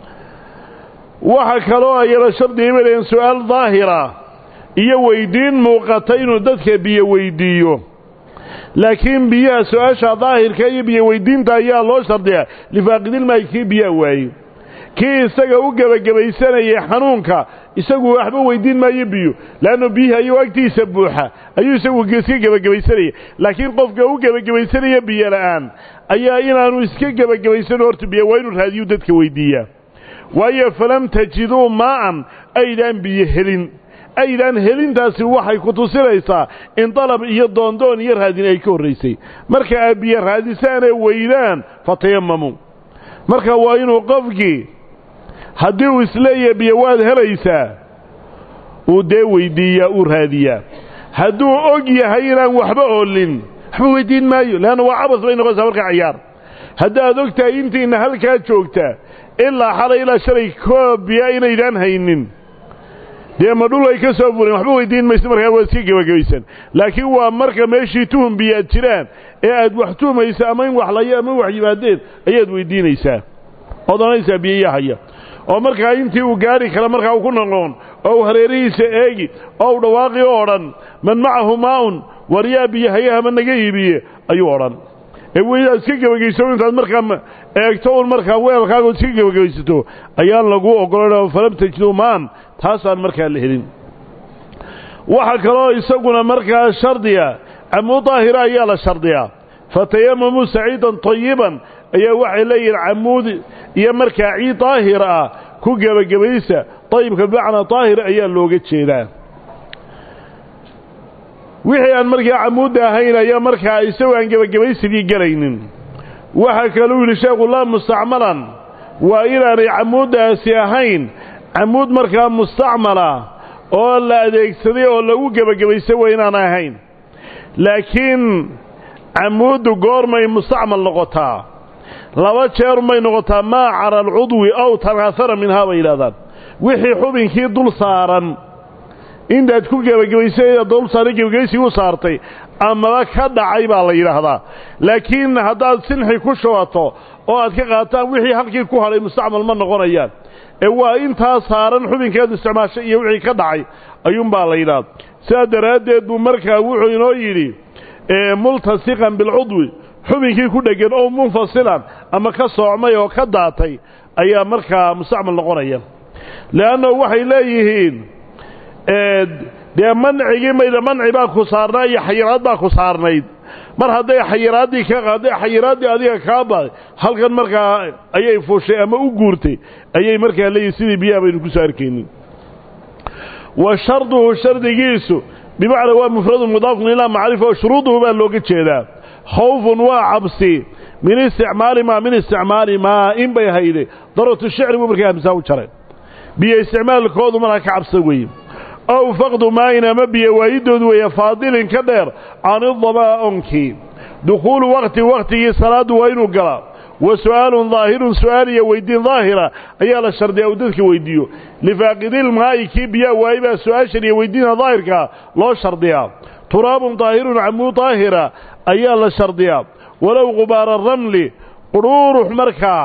waxa kaloo ayana shardiga bay leeyihin su'aal daahira iyo weyddiin muuqata inuu dadka biyo weyddiiyo laakiin biyaha su-aasha daahirka iyo biyo weyddiinta ayaa loo shardiyaa lifaaqidilmaayi kii biyaa waaye kii isaga u gebagabaysanayay xanuunka isagu waxba weyddiin maayo biyo leannu biyihii ayuu agtiisa buuxa ayuu isagu iska gebagabaysanaya laakiin qofka u gebagabaysanaya biyo la'aan ayaa inaanu iska gebagabaysano horta biyo waa inuu raadiyu dadka weyddiiyaa waayo falam tajiduu maa'an aydaan biyo helin aydaan helintaasi waxay ku tusinaysaa in dalab iyo doondoon iyo raadin ay ka horraysay marka aad biyo raadisaanee weydaan fatayamamuu marka waa inuu qofkii haddii uu isleeyahay biyo waad helaysaa uu dee weyddiiyaa uu raadiyaa hadduu og yahay inaan waxba oolin waxba weyddiin maayo leanna waa cabas bay noqonaysaa markaa cayaar haddaad og tahay intiinna halkaa joogtaa ilaa xalay ilaa shalay koob biya inaydaan haynin dee ma dhul ay ka soo fuleen waxba weydiin mayso markaa waa iska gebagabaysan laakiin waa marka meeshii tuhum biyaad jiraan ee aad wax tuhmaysa ama in wax layo ama in wax yimaadeen ayaad weydiinaysaa ood odhanaysaa biyayaa haya oo markaa intii uu gaari kara markaa uu ku noqon oo uu hareerihiisa eegi oo u dhawaaqi oo odhan man macahu maa'un waryaa biyahayaha ma naga iibiye ayuu odhan ee weydaad iska gebagayso intaad markaa eegto un markaa weelkaagood iska gebagabaysato ayaan lagu oggolayn falam tajiduu maan taasaan markaa la helin waxaa kaloo isaguna markaa shardiya camuud daahira ayaa la shardiyaa fatayamamuu saciidan tayiban ayaa waxay leeyihiin camuud iyo markaa ciid daahir ah ku gebagabaysa dayibka bimacnaa daahir ayaa looga jeedaa wixii aan markaa camuudda ahayn ayaa markaa isagoo aan gebagabaysigii gelaynin waxaa kaluu yidhi sheekhu laa mustacmalan waa inaanay camuuddaasi ahayn camuud markaa mustacmala oo la adeegsaday oo lagu gebagabaysa waa inaan ahayn laakiin camuuddu goormay mustacmal noqotaa laba jeer may noqotaa maa cara alcudwi aw tanaahara minhaa bay yidhahdaan wixii xubinkii dul saaran intaad ku gebagabaysay dul saaray gebagabaysigii u saartay amaba ka dhacay baa la yidhaahdaa laakiin haddaad sinxi ku shubato oo aad ka qaataan wixii halkii ku hadhay mustacmal ma noqonayaan ee waa intaa saaran xubinkeed isticmaashay iyo wixii ka dhacay ayuunbaa la yidhahda sidaa daraaddeed buu markaa wuxuu inoo yidhi multasiqan bilcudwi xubinkii ku dheggan oo munfasilan ama ka soocmay oo ka daatay ayaa markaa mustacmal noqonaya le'anno waxay leeyihiin dee mancigii mayda manci baa ku saarnaa iyo xayiraad baa ku saarnayd mar hadday xayiraaddii ka hadday xayiraaddii adiga kaa baaday halkan markaa ayay fuushay ama u guurtay ayay markaa leeyihin sidii biyaha baynu ku soo arkaynin wa sharduhu shardigiisu bimacnaa waa mufradun mudaafun ilaa macrifa oo shuruuduhu baa looga jeedaa khawfun waa cabsi min isticmaali maa min isticmaali maa in bay hayde daratu shicri buu markaa hamsaa u jaray biyo isticmaalkoodu markaa ka cabsa weeye ow faqdu maayin ama biyo waayidood weeye faadilin ka dheer can idabaa-onkii dukhuulu waqti wakhtigii salaaddu waa inuu galaa wa su'aalun daahirun su'aal iyo weyddiin daahira ayaa la shardiyaa uu dadka weyddiiyo lifaaqidilmaa'i kii biyaa waayey baa su-aashan iyo weyddiina daahirkaa loo shardiyaa turaabun daahirun camuu daahira ayaa la shardiyaa walow qubaara ramli quruurux markaa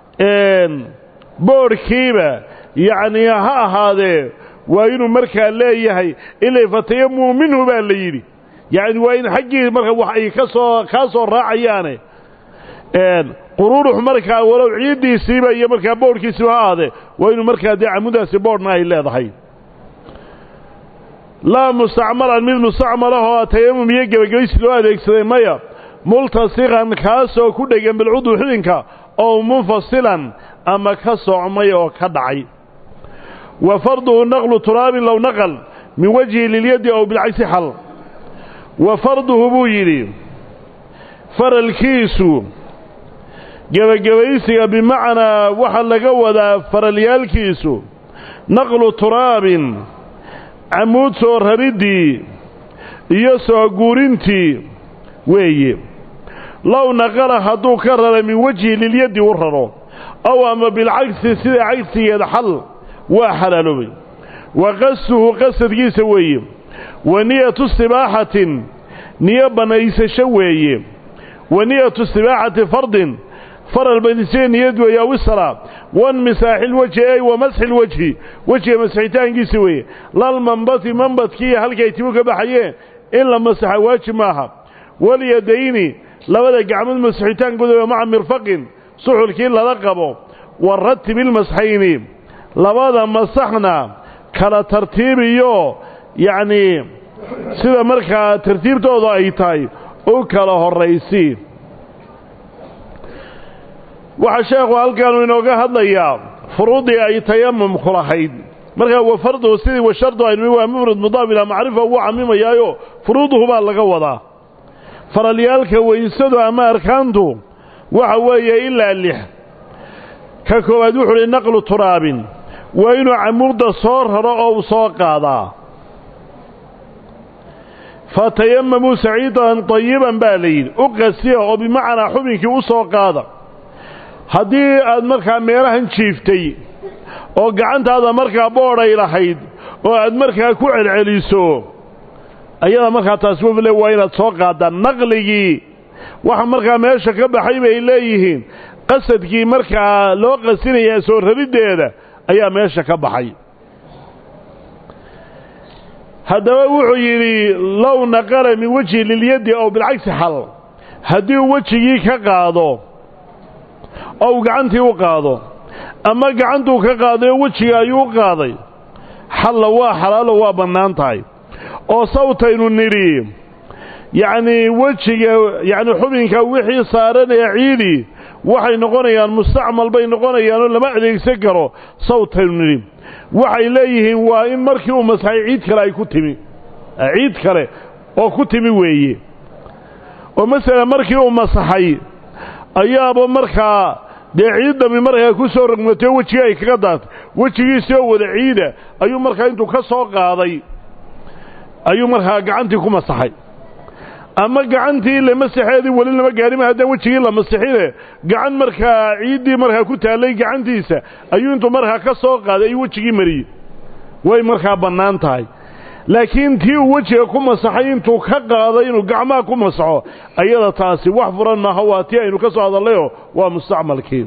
boodhkiiba yacnii ha ahaadee waa inuu markaa leeyahay ilay fatayamuu minhu baa la yidhi yacni waa in xaggii marka wax ay ka soo kaa soo raacayaane quruurux markaa walow ciiddiisiiba iyo markaa boodhkiisiiba ha ahaadee waa inuu markaa dee camudaasi boodhna ay leedahay laa mustacmalan mid mustacmalahoo tayamum iyo gebagabaysi loo adeegsaday maya multasiqan kaasoo ku dhegan bilcudwi xubinka oo munfasilan ama ka soocmay oo ka dhacay wa farduhu naqlu turaabin low naqal min wajhi lilyaddi ow bilcagsi xal wa farduhu buu yidhi faralkiisu gebagabaysiga bimacnaa waxaa laga wadaa faralyaalkiisu naqlu turaabin camuud soo rariddii iyo soo guurintii weeye low naqala hadduu ka rara min wejhi lilyaddi u raro ow ama bilcagsi sida cagsigeed xal waa xalaaloobay wa qastuhu qasadkiisa weeye wa niyatu istibaaxatin niyo bannaysasho weeye wa niyatu istibaaxati fardin faral badisee niyad weeye aw isalaa wanmisaaxilwejhi ey wa masxilwejhi wejiga masixitaankiisa weeye lalmanbati manbadkiiyo halkay timu ka baxayeen in la masaxa waajib maaha walyadayni labada gacmood masixitaankooda maca mirfaqin suxulkii lala qabo wa ratibilmasxayni labada masaxna kala tartiibiyo yacnii sida markaa tartiibtooda ay tahay u kala horraysi waxaa sheekhu halkaanu inooga hadlayaa furuuddii ay tayamumku lahayd markaa wa farduhu sidii wa shardu aynu waa mufrad mudaaf ilaa macrifa wuu camimayaayo furuuduhu baa laga wadaa faralyaalka weysadu ama arkaantu waxa weeye ilaa lix ka koowaad wuxuu uhi naqlu turaabin waa inuu camuudda soo raro oo u soo qaadaa fatayamamuu saciidan tayiban baa la yidhi u qasiya oo bimacnaa xubinkii u soo qaada haddii aad markaa meelahan jiiftay oo gacantaada markaa boodhay lahayd oo aad markaa ku celceliso ayada markaa taasi wafle waa inaad soo qaadaan naqligii waxa markaa meesha ka baxay bay leeyihiin qasadkii markaa loo qasinaya soo rariddeeda ayaa meesha ka baxay haddaba wuxuu yidhi low naqala min wejhi lilyaddi ow bilcagsi xal haddii uu wejigii ka qaado oo uu gacantii u qaado ama gacantuu ka qaadayo wejiga ayuu u qaaday xalla waa xalaalo waa bannaan tahay oo sawtaynu nidhi yacnii wejiga yacni xubinka wixii saaranaya ciidii waxay noqonayaan mustacmal bay noqonayaanoo lama adeegsan karo sawtaynu nidhi waxay leeyihiin waa in markii uu masaxay ciid kale ay ku timi ciid kale oo ku timi weeye oo masalan markii uu masaxay ayaaba markaa dee ciiddami markaa ku soo rogmatay oo wejigii ay kaga daatay wejigiisii oo wada ciida ayuu markaa intuu ka soo qaaday ayuu markaa gacantii ku masaxay ama gacantii ile masaxeedii weli lama gaarima haddaan wejigii la masixine gacan markaa ciiddii markaa ku taallay gacantiisa ayuu intuu markaa ka soo qaaday ayuu wejigii mariyey way markaa bannaan tahay laakiin tii uu wejiga ku masaxay intuu ka qaaday inuu gacmaha ku masaxo ayada taasi wax furan maaha waa tii aynu ka soo hadallayoo waa mustacmalkii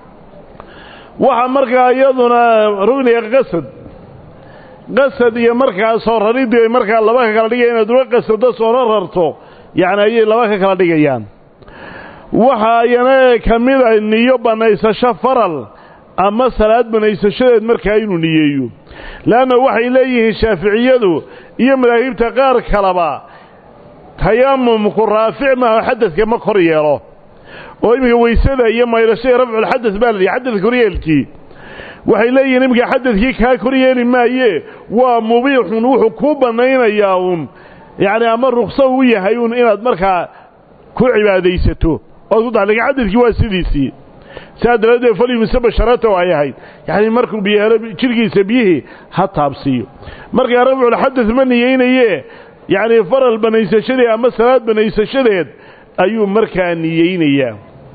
waxaa markaa iyaduna rugniga qasad qasad iyo markaa soo raridii ay markaa laba ka kala dhigaya inaad uga qasado soona rarto yacni ayay laba ka kala dhigayaan waxa ayana ka mid a niyo bannaysasho faral ama salaad banaysashadeed markaa inuu niyeeyo leanna waxay leeyihiin shaaficiyadu iyo madaahibta qaar kaleba tayamumku raafic maaha xadadka ma kor yeelo oo iminka weysada iyo maydhashada rafculxadad baa la yihi xadad koryeelkii waxay leeyihiin iminka xadadkii kaa kor yeeli maaye waa mubiixun wuxuu ku bannaynayaa uun yacni ama rukso u yahay uun inaad markaa ku cibaadaysato ood ku daxliga xadadkii waa sidiisii saa daraaddeed falyumise basharataw ay ahayd yacni markuu biyo jidhkiisa biyihii ha taabsiiyo markaa rafculxadad ma niyeynaye yacni faral banaysashadeed ama salaad banaysashadeed ayuu markaa niyeynayaa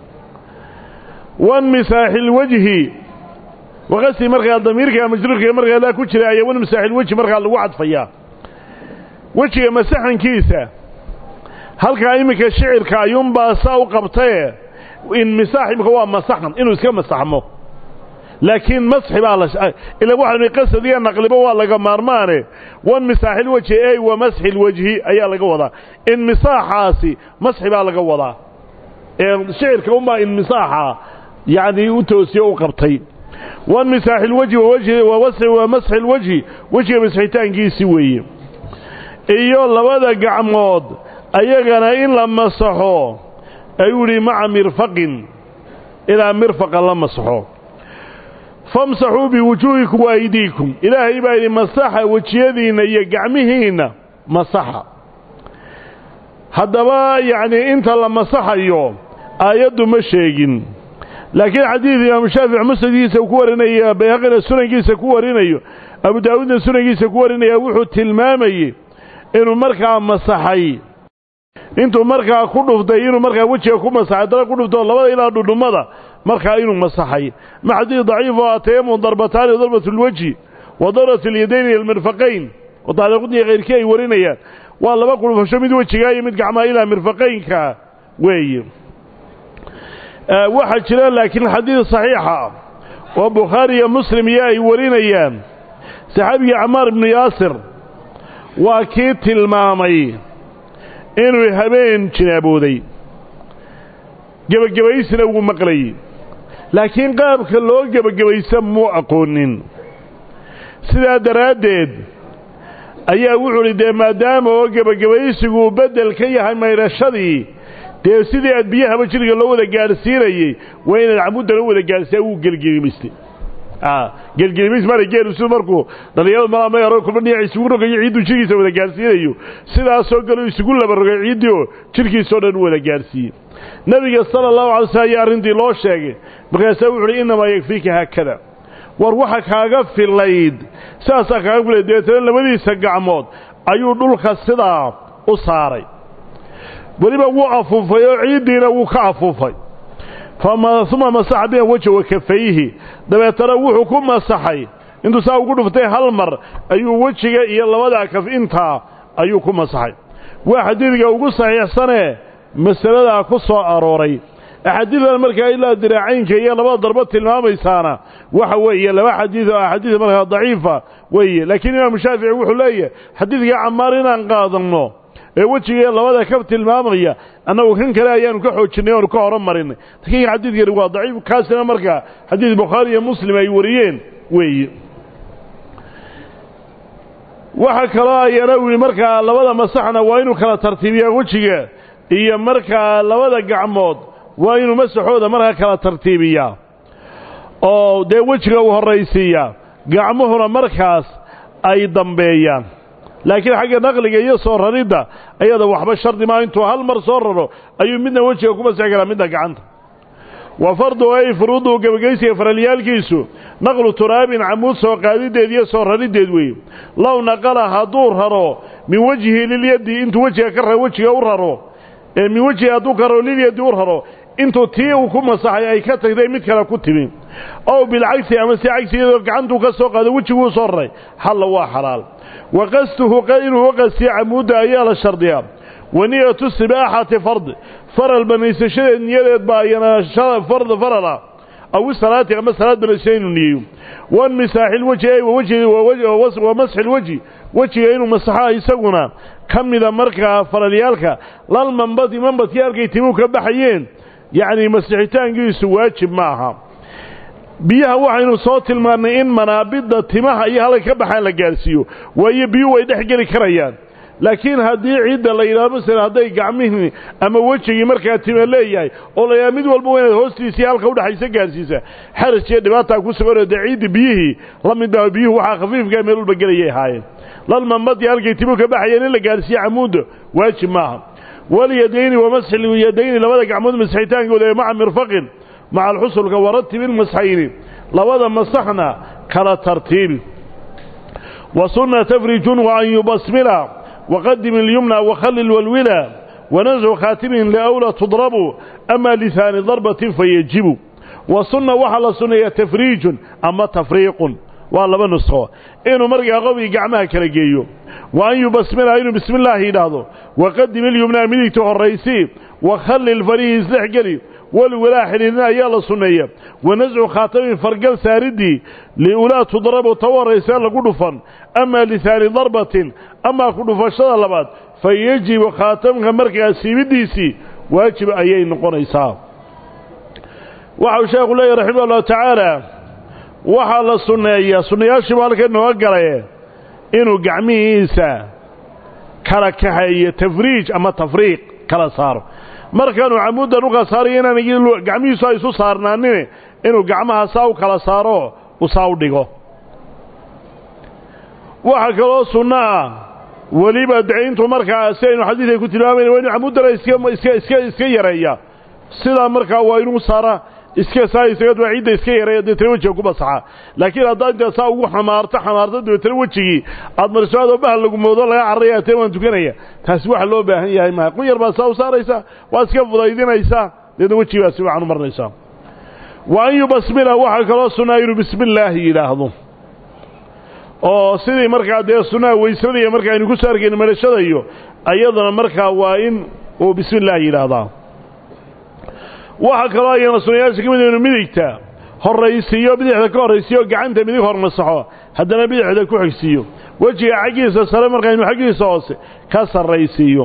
wan misaaxilwejhi waqasi markaa damiirka majruurka markaa laa ku jira ayaa wan misaaxilwejhi markaa lagu cadfayaa wejiga masaxankiisa halkaa iminka shicirka ayuunbaa saa u qabtaye in misaax imika waa masaxan inuu iska masaxmo laakiin masxi baa la ila waxaanu qasad iyo naqliba waa laga maarmaane wan misaaxil wejhi ey wa masxi lwejhi ayaa laga wadaa in misaaxaasi masxi baa laga wadaa ee shicirka unbaa in misaaxa yacni u toosiyo u qabtay wan misaaxil wejhi wa masxi lwejhi wejiga masxitaankiisi weeye iyo labada gacmood ayagana in la masaxo ayuu yidhi maca mirfaqin ilaa mirfaqa la masaxo famsaxuu biwujuuhikum wa aydiikum ilaahay baa yidhi masaxa wejiyadiinna iyo gacmihiinna masaxa haddaba yacnii inta la masaxayo aayaddu ma sheegin laakiin xadiid imaamu shaafic musnadkiisa ku warinaya bayhaqina sunankiisa ku warinayo abu daawuudna sunankiisa ku warinaya wuxuu tilmaamayey inuu markaa masaxay intuu markaa ku dhuftay inuu markaa wejiga ku masaxay dara ku dhuftoo labada ilaa dhudhummada markaa inuu masaxay ma xadiid daciif oo atayamun darbataani darbat lwejhi wa darbat alyadayn iyo almirfaqayn oo taariikhudii kayrkii ay warinayaan waa laba qudhufasho mid wejigaa iyo mid gacmaha ilaa mirfaqaynka weeye waxaa jira laakiin xadiid saxiixa oo bukhaari iyo muslim iyo ay warinayaan saxaabigii camaar ibnu yaasir waa kii tilmaamay inuu habeen jinaabooday gebagabaysna wuu maqlayey laakiin qaabka loo gebagabaysa muu aqoonin sidaa daraaddeed ayaa wuxuu idhi dee maadaama oo gebagabaysigu beddel ka yahay maydhashadii dee sidii aad biyahaba jidhga loo wada gaadhsiinayey waa inaad camuddana u wada gaadhsiiya wuu gelgelimaystay gelgelimays maara geelu sidu markuu dhallinyaradu malaamay kulma dhinac isugu rogayo ciidduu jidhkiisa wada gaadhsiinayo sidaasoo gale isugu laba rogay ciiddii oo jidhkiisao dhan u wada gaadhsiiyey nebiga sala allahu alay slam ayaa arrintii loo sheegay markaasaa wuxu uhi innamaa yakfiika haakada war waxa kaaga filayd sidaasaa kaaga filayd dabeetana labadiisa gacmood ayuu dhulka sidaa u saaray weliba wuu afuufay oo ciiddiina wuu ka afuufay uma masaxa biha wejha wa kafayhi dabeetana wuxuu ku masaxay intuu saa ugu dhuftay hal mar ayuu wejiga iyo labadaa kaf intaa ayuu ku masaxay waa xadiidka ugu saxiixsanee masaladaa ku soo arooray axaadiidan markaa ilaa diraacaynka iyo labada darbo tilmaamaysaana waxa weeye laba xadiid oo axaadiid markaa daciifa weeye laakiin imaamu shaafici wuxuu leeyahay xadiidka camaar inaan qaadanno ee wejiga labada kaf tilmaamaya annagu kan kale ayaanu ka xoojinay oanu ka horumarinay laakiin xadiidkani waa daciif kaasina markaa xadiid bukhaari iyo muslim ay wariyeen weeye waxa kaloo ayana u yihi markaa labada masaxna waa inuu kala tartiibiyaa wejiga iyo markaa labada gacmood waa inuu masaxooda markaa kala tartiibiyaa oo dee wejiga uu horraysiiyaa gacmuhuna markaas ay dambeeyaan laakiin xagga naqliga iyo soo raridda ayada waxba shardi maa intuu hal mar soo raro ayuu midna wejiga ku masixi karaa midna gacanta wa fardu ay furuuduhu gebageysiga faralyaalkiisu naqlu turaabin camuud soo qaadideed iyo soo rariddeed weeye low naqala hadduu raro min wejhi lilyaddi intuu wejiga ka ra wejiga u raro ee min wejhi hadduu ka raro lilyaddi u raro intuu tii uu ku masaxay ay ka tagday mid kale ku timi ow bilcagsi ama si cagsigeedoo gacantuu ka soo qaado wejiguu soo raray xalla waa xalaal wa qastuhu inuu u qastiya camuudda ayaa la shardiyaa wa niyatu sibaaxati fard faral banaysashadeed niyadeed baa iyana fard farala aw salaati ama salaad banaysasha inuu niyeeyo wan misaaxil weji wa masxil weji wejiga inuu masaxo isaguna ka mida markaa faralyaalka lal manbadi manbadkii halkay timuu ka baxayeen yacni masixitaankiisu waajib ma aha biyaha waxaynu soo tilmaannay in manaabidda timaha iyo halka ka baxaan la gaarsiiyo waayo biyuhu way dhex geli karayaan laakiin haddii ciidda la yidhahdo masala hadday gacmihii ama wejigii markaa tima leeyahay oo la yidhahdo mid walba waa inaad hoostiisii halka udhexaysa gaarsiisa xaraj iyo dhibaataa ku suganoo dee ciiddi biyihii la mid baa biyuhu waxaa khafiifkaa meel walba gelayay ahaayeen lalmamadii halkay timuhu ka baxayeen in la gaarsiiyo camuudda waajib maaha walyadayni wa masxilyadayni labada gacmood masixitaankooda ee maca mirfaqin maca alxusulka waratib ilmasxayni labada masaxna kala tartiibi wa sunna tafrijun wa an yubasmila waqadim ilyumna wakhallil walwila wanascu khaatimin liawla tudrabu ama lihaani darbatin fayajibu wa sunna waxaa la sunneeyaa tafriijun ama tafriiqun waa laba nusqo inuu markaa qofkii gacmaha kala geeyo wa an yubasmila inuu bismi illaahi yidhaahdo waqadim ilyumnaa midigta horraysii wakhallil farihi isdhexgeli walwalaa xidhiidna ayaa la sunneeya wanascu khaatamin fargal saaridii liulaa tudrabu ta u horraysee lagu dhufan ama lihaani darbatin amaa ku dhufashada labaad fa yejibu khaatamka markaa siibidiisii waajib ayay noqonaysaa waxau sheekhu leeyahy raximah allahu tacaala waxaa la sunneeyaa sunnayaashiibu halkan nooga galaye inuu gacmihiisa kala kaxeeyo tafriij ama tafriiq kala saaro markaanuu camuuddan u kala saarayo inaan gacmihiisu ay isu saarnaanine inuu gacmaha saa u kala saaro u saa u dhigo waxaa kaloo sunno ah weliba dacintu markaa si aynu xadiidka ku tilmaamayna waa inu camuuddana iska iska iska yareeya sidaa markaa waa inuu saara iska saa isaga waa ciidda iska yareeya deetana wejiga ku masaxa laakiin haddaad intaa saa ugu xamaarto xamaarto dabeetana wejigii aad mariso adoo bahal lagu moodo laga cararaya tee waan tukanaya taasi waxa loo baahan yahay maha qun yar baad saa u saaraysaa waad iska fudaydinaysaa deedna wejigii baad si wacan u marnaysaa wa an yubasmila waxaa kaloo sunnaa inuu bismi illaahi yidhaahdo oo sidii markaa dee sunnaha weysadaiyo markaa aynu ku soo arkayno madhashada iyo ayaduna markaa waa in uu bismi illaahi yidhaahdaa waxaa kaloo ayana sunnayaasha ka mid inu midigta horraysiiyo bidixda ka horraysiiyo gacanta midig hormasaxo haddana bidixda ku xigsiiyo wejiga xaggiisa sare markaa inu xaggiisa hoose ka sarraysiiyo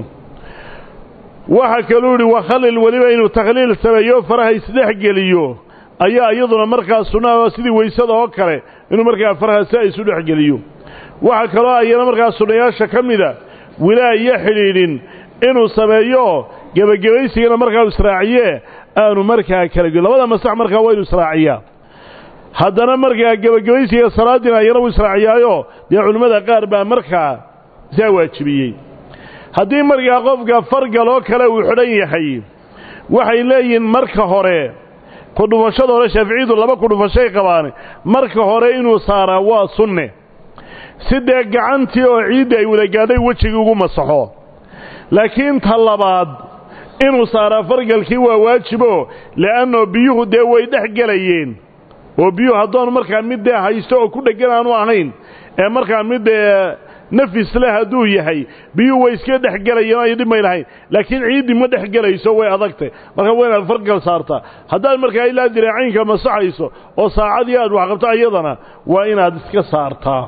waxaa kaluu idhi wakhallil weliba inuu takhliil sameeyo faraha isdhex geliyo ayaa iyaduna markaa sunnaha sidii weysada oo kale inuu markaa faraha si isu dhex geliyo waxaa kaloo ayana markaa sunnayaasha ka mida wilaa iyo xidhiidhin inuu sameeyo gebagabaysigana markaa israaciye aanu markaa kala gelin labada masax markaa waa inu israaciyaa haddana markaa gebagabaysiga salaadiina ayana wuu israaciyaayo dee culimmada qaar baa markaa saa waajibiyey haddii markaa qofka fargaloo kale uu xidhan yahay waxay leeyihiin marka hore kudhufashada hore shaaficiyadu laba kudhufashay qabaan marka hore inuu saaraa waa sunne si dee gacantii oo ciidda ay wada gaadhay wejigii ugu masaxo laakiin ta labaad inuu saaraa fargalkii waa waajibo le'anno biyuhu dee way dhex gelayeen oo biyuhu haddoonu markaa mid dee haysto oo ku dheggan aanu ahayn ee markaa mid dee nafis leh hadduu yahay biyuhu way iska dhex gelayeen ay dhib may lahayn laakiin ciiddii ma dhex gelayso way adagtay marka waa inaad fargal saartaa haddaad markaa ilaa diraacaynka masaxayso oo saacadii aad wax qabto ayadana waa inaad iska saartaa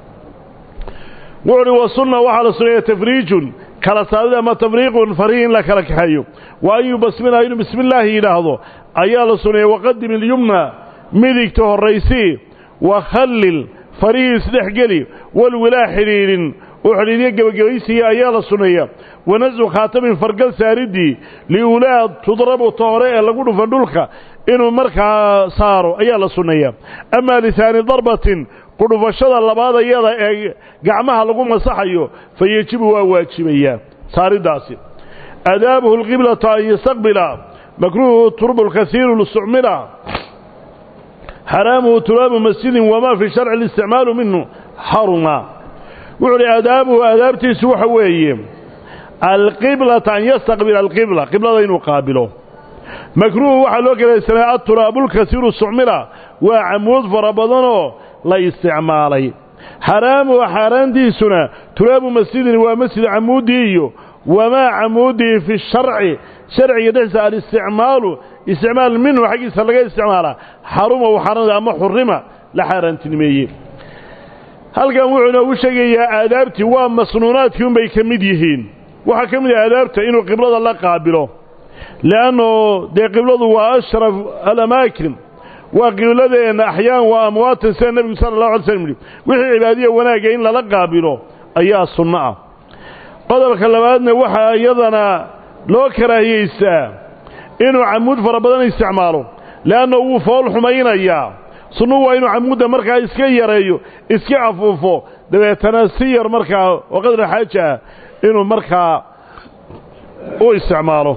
wuxuuhi wa sunna waxaa la suneeya tafriijun kala saarid ama tafriiqun farihi in la kala kaxeeyo wa an yubasmila inuu bismi illaahi yidhaahdo ayaa la suneeya waqadim ilyumna midigta horraysii wakhallil farihii isdhexgeli walwilaa xidhiidhin oo xidhiidyo gebagabaysiya ayaa la suneeya wanascu khaatamin fargal saaridii liulaa tudrabu toore ee lagu dhufa dhulka inuu markaa saaro ayaa la sunneeyaa amaa lihaani darbatin kudhufashada labaad ayada ee gacmaha lagu masaxayo fa yejibu waa waajibayaa saariddaasi adaabuhu alqiblata an yastaqbila makruuhu turbu lkasiiru listicmila xaraamuhu turaabu masjidin wamaa fi sharci listicmaalu minhu xaruma wuxuu uhi adaabuhu adaabtiisu waxa weeye alqiblata an yastaqbila alqibla qiblada inuu qaabilo makruuhu waxaa loo kelaysanaa aturaabulkasiiru sucmila waa camuud fara badanoo la isticmaalay xaraamuhu xaaraantiisuna turaabu masjidin waa masjid camuudii iyo wamaa camuudihi fi sharci sharciga dhexdiisa alisticmaalu isticmaal minhu xaggiisa laga isticmaalaa xaruma xaaraan ama xurima la xaaraantinimeeye halkan wuxuu inoogu sheegayaa aadaabtii waa masnuunaadkii unbay ka mid yihiin waxaa ka mid ah aadaabta inuu qiblada la qaabilo le'anno dee qibladu waa ashraf alamaakin waa qibladeenna axyaan waa amwaatan sida nebigu sala allahu alay slm yihi wixii cibaadiya wanaagga in lala qaabilo ayaa sunno ah qodobka labaadna waxaa iyadana loo karaahiyeystaa inuu camuud fara badan isticmaalo le'anna wuu fool xumaynayaa sunnuhu waa inuu camuudda markaa iska yareeyo iska afuufo dabeetana si yar markaa oo qadra xaaja ah inuu markaa u isticmaalo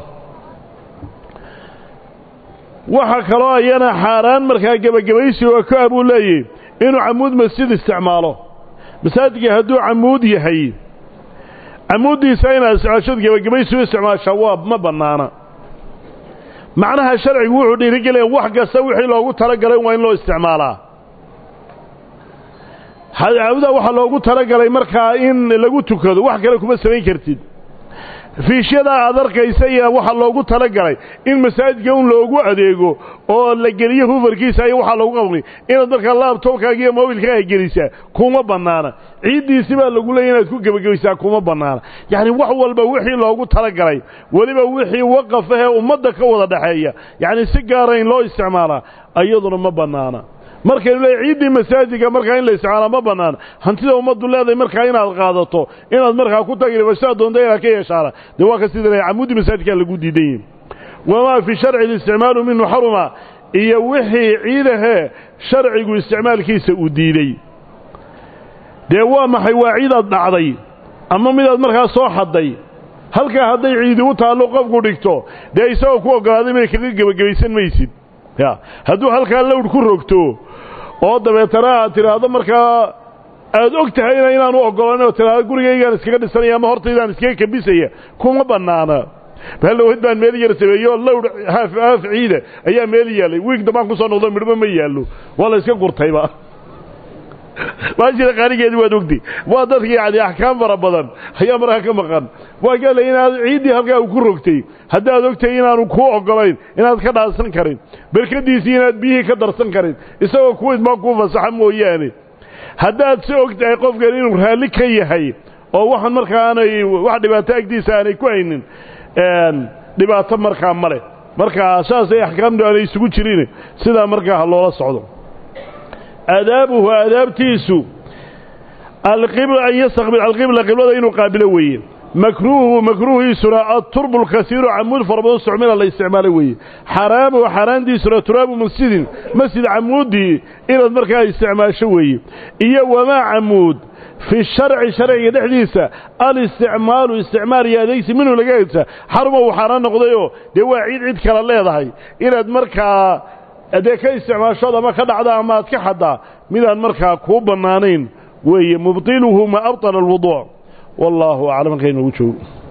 waxaa kaloo ayana xaaraan markaa gebagabaysi oo ka abuu leeyahy inuu camuud masjid isticmaalo masaajidka hadduu camuud yahay camuuddiisa inaad isticmaashad gebagabaysi u isticmaashaa waa ma bannaana macnaha sharcigu wuxuu dhiirigelaya wax kasta wixii loogu talagalay waa in loo isticmaalaa caawuda waxaa loogu talagalay markaa in lagu tukado wax kale kuma samayn kartid fiishyadaa aad arkaysa iyo waxaa loogu talagalay in masaajidka un loogu adeego oo la geliyo hufarkiisa iyo waxaa loogu qabnay inaad markaa laabtobkaaga iyo mobilkaaga gelisaa kuma bannaana ciiddiisi baa lagu leeyay inaad ku gebagabaysaa kuma bannaana yacni wax walba wixii loogu talagalay weliba wixii waqaf ahee ummadda ka wada dhexeeya yacni si gaara in loo isticmaalaa iyaduna ma bannaana markaynu leeyahy ciiddii masaajidka markaa in la isticmaala ma bannaana hantida ummaddu leedahay markaa inaad qaadato inaad markaa ku tagribashaa doonta inaad ka yeeshaana dee waa ka sida leeyahy camuudi masaajidkaa lagu diidan yihi wamaa fi sharci listicmaalu minhu xaruma iyo wixii ciidahee sharcigu isticmaalkiisa uu diiday dee waa maxay waa ciidaad dhacday ama midaad markaa soo xadday halkaa hadday ciidi u taallo qofku dhigto dee isagoo ku oggolaaday may kaga gebagabaysan maysid ya hadduu halkaa lawdh ku rogto oo dabeetana aad tidhaahdo markaa aad og tahayna inaanu oggolayn oo tidhaahdo gurigaygaan iskaga dhisanaya ama hortaydaan iskaga kabisaya kuma bannaana bahallowed baan meel yar sameeyey oo lawdh haaf haaf ciida ayaa meel yaallay wiig dambaan ku soo noqdo midhba ma yaallo waa la iska gurtayba maashira qaarigeedi waad ogtay waa dadka yacni axkaam fara badan ayaa markaa ka maqan waa gaala inaad ciiddii halkaa u ku rogtay haddaad ogtahay inaanu kuu oggolayn inaad ka dhaansan karin berkadiisii inaad biyihii ka darsan karin isagoo ku idmaa kuu fasaxa mooyaane haddaad si og tahay qofkan inuu raalli ka yahay oo waxaan markaa aanay wax dhibaato agtiisa aanay ku haynin dhibaato markaa ma leh markaa saasay axkaamtu aanay isugu jirin sidaa markaa ha loola socdo aadaabuhu aadaabtiisu alqibla an yastaqbil alqibla qiblada inuu qaabilo weeye makruuhu makruuhiisuna aturbu lkasiiru camuud fara badan sucmila la isticmaalo weeye xaraamuhu xaaraantiisuna turaabu masjidin masjid camuudii inaad markaa isticmaasho weeye iyo wamaa camuud fi sharci sharciga dhexdiisa alisticmaalu isticmaal iyo adeegsi minhu laga egsa xaruma uu xaaraan noqdayoo dee waa ciid cid kale leedahay inaad markaa dee ka isticmaashood ama ka dhacda ama aad ka xaddaa midaan markaa kuu bannaanayn weeye mubtiluhu ma abطala alwuduuc wallaahu aclam halka inoogu joogo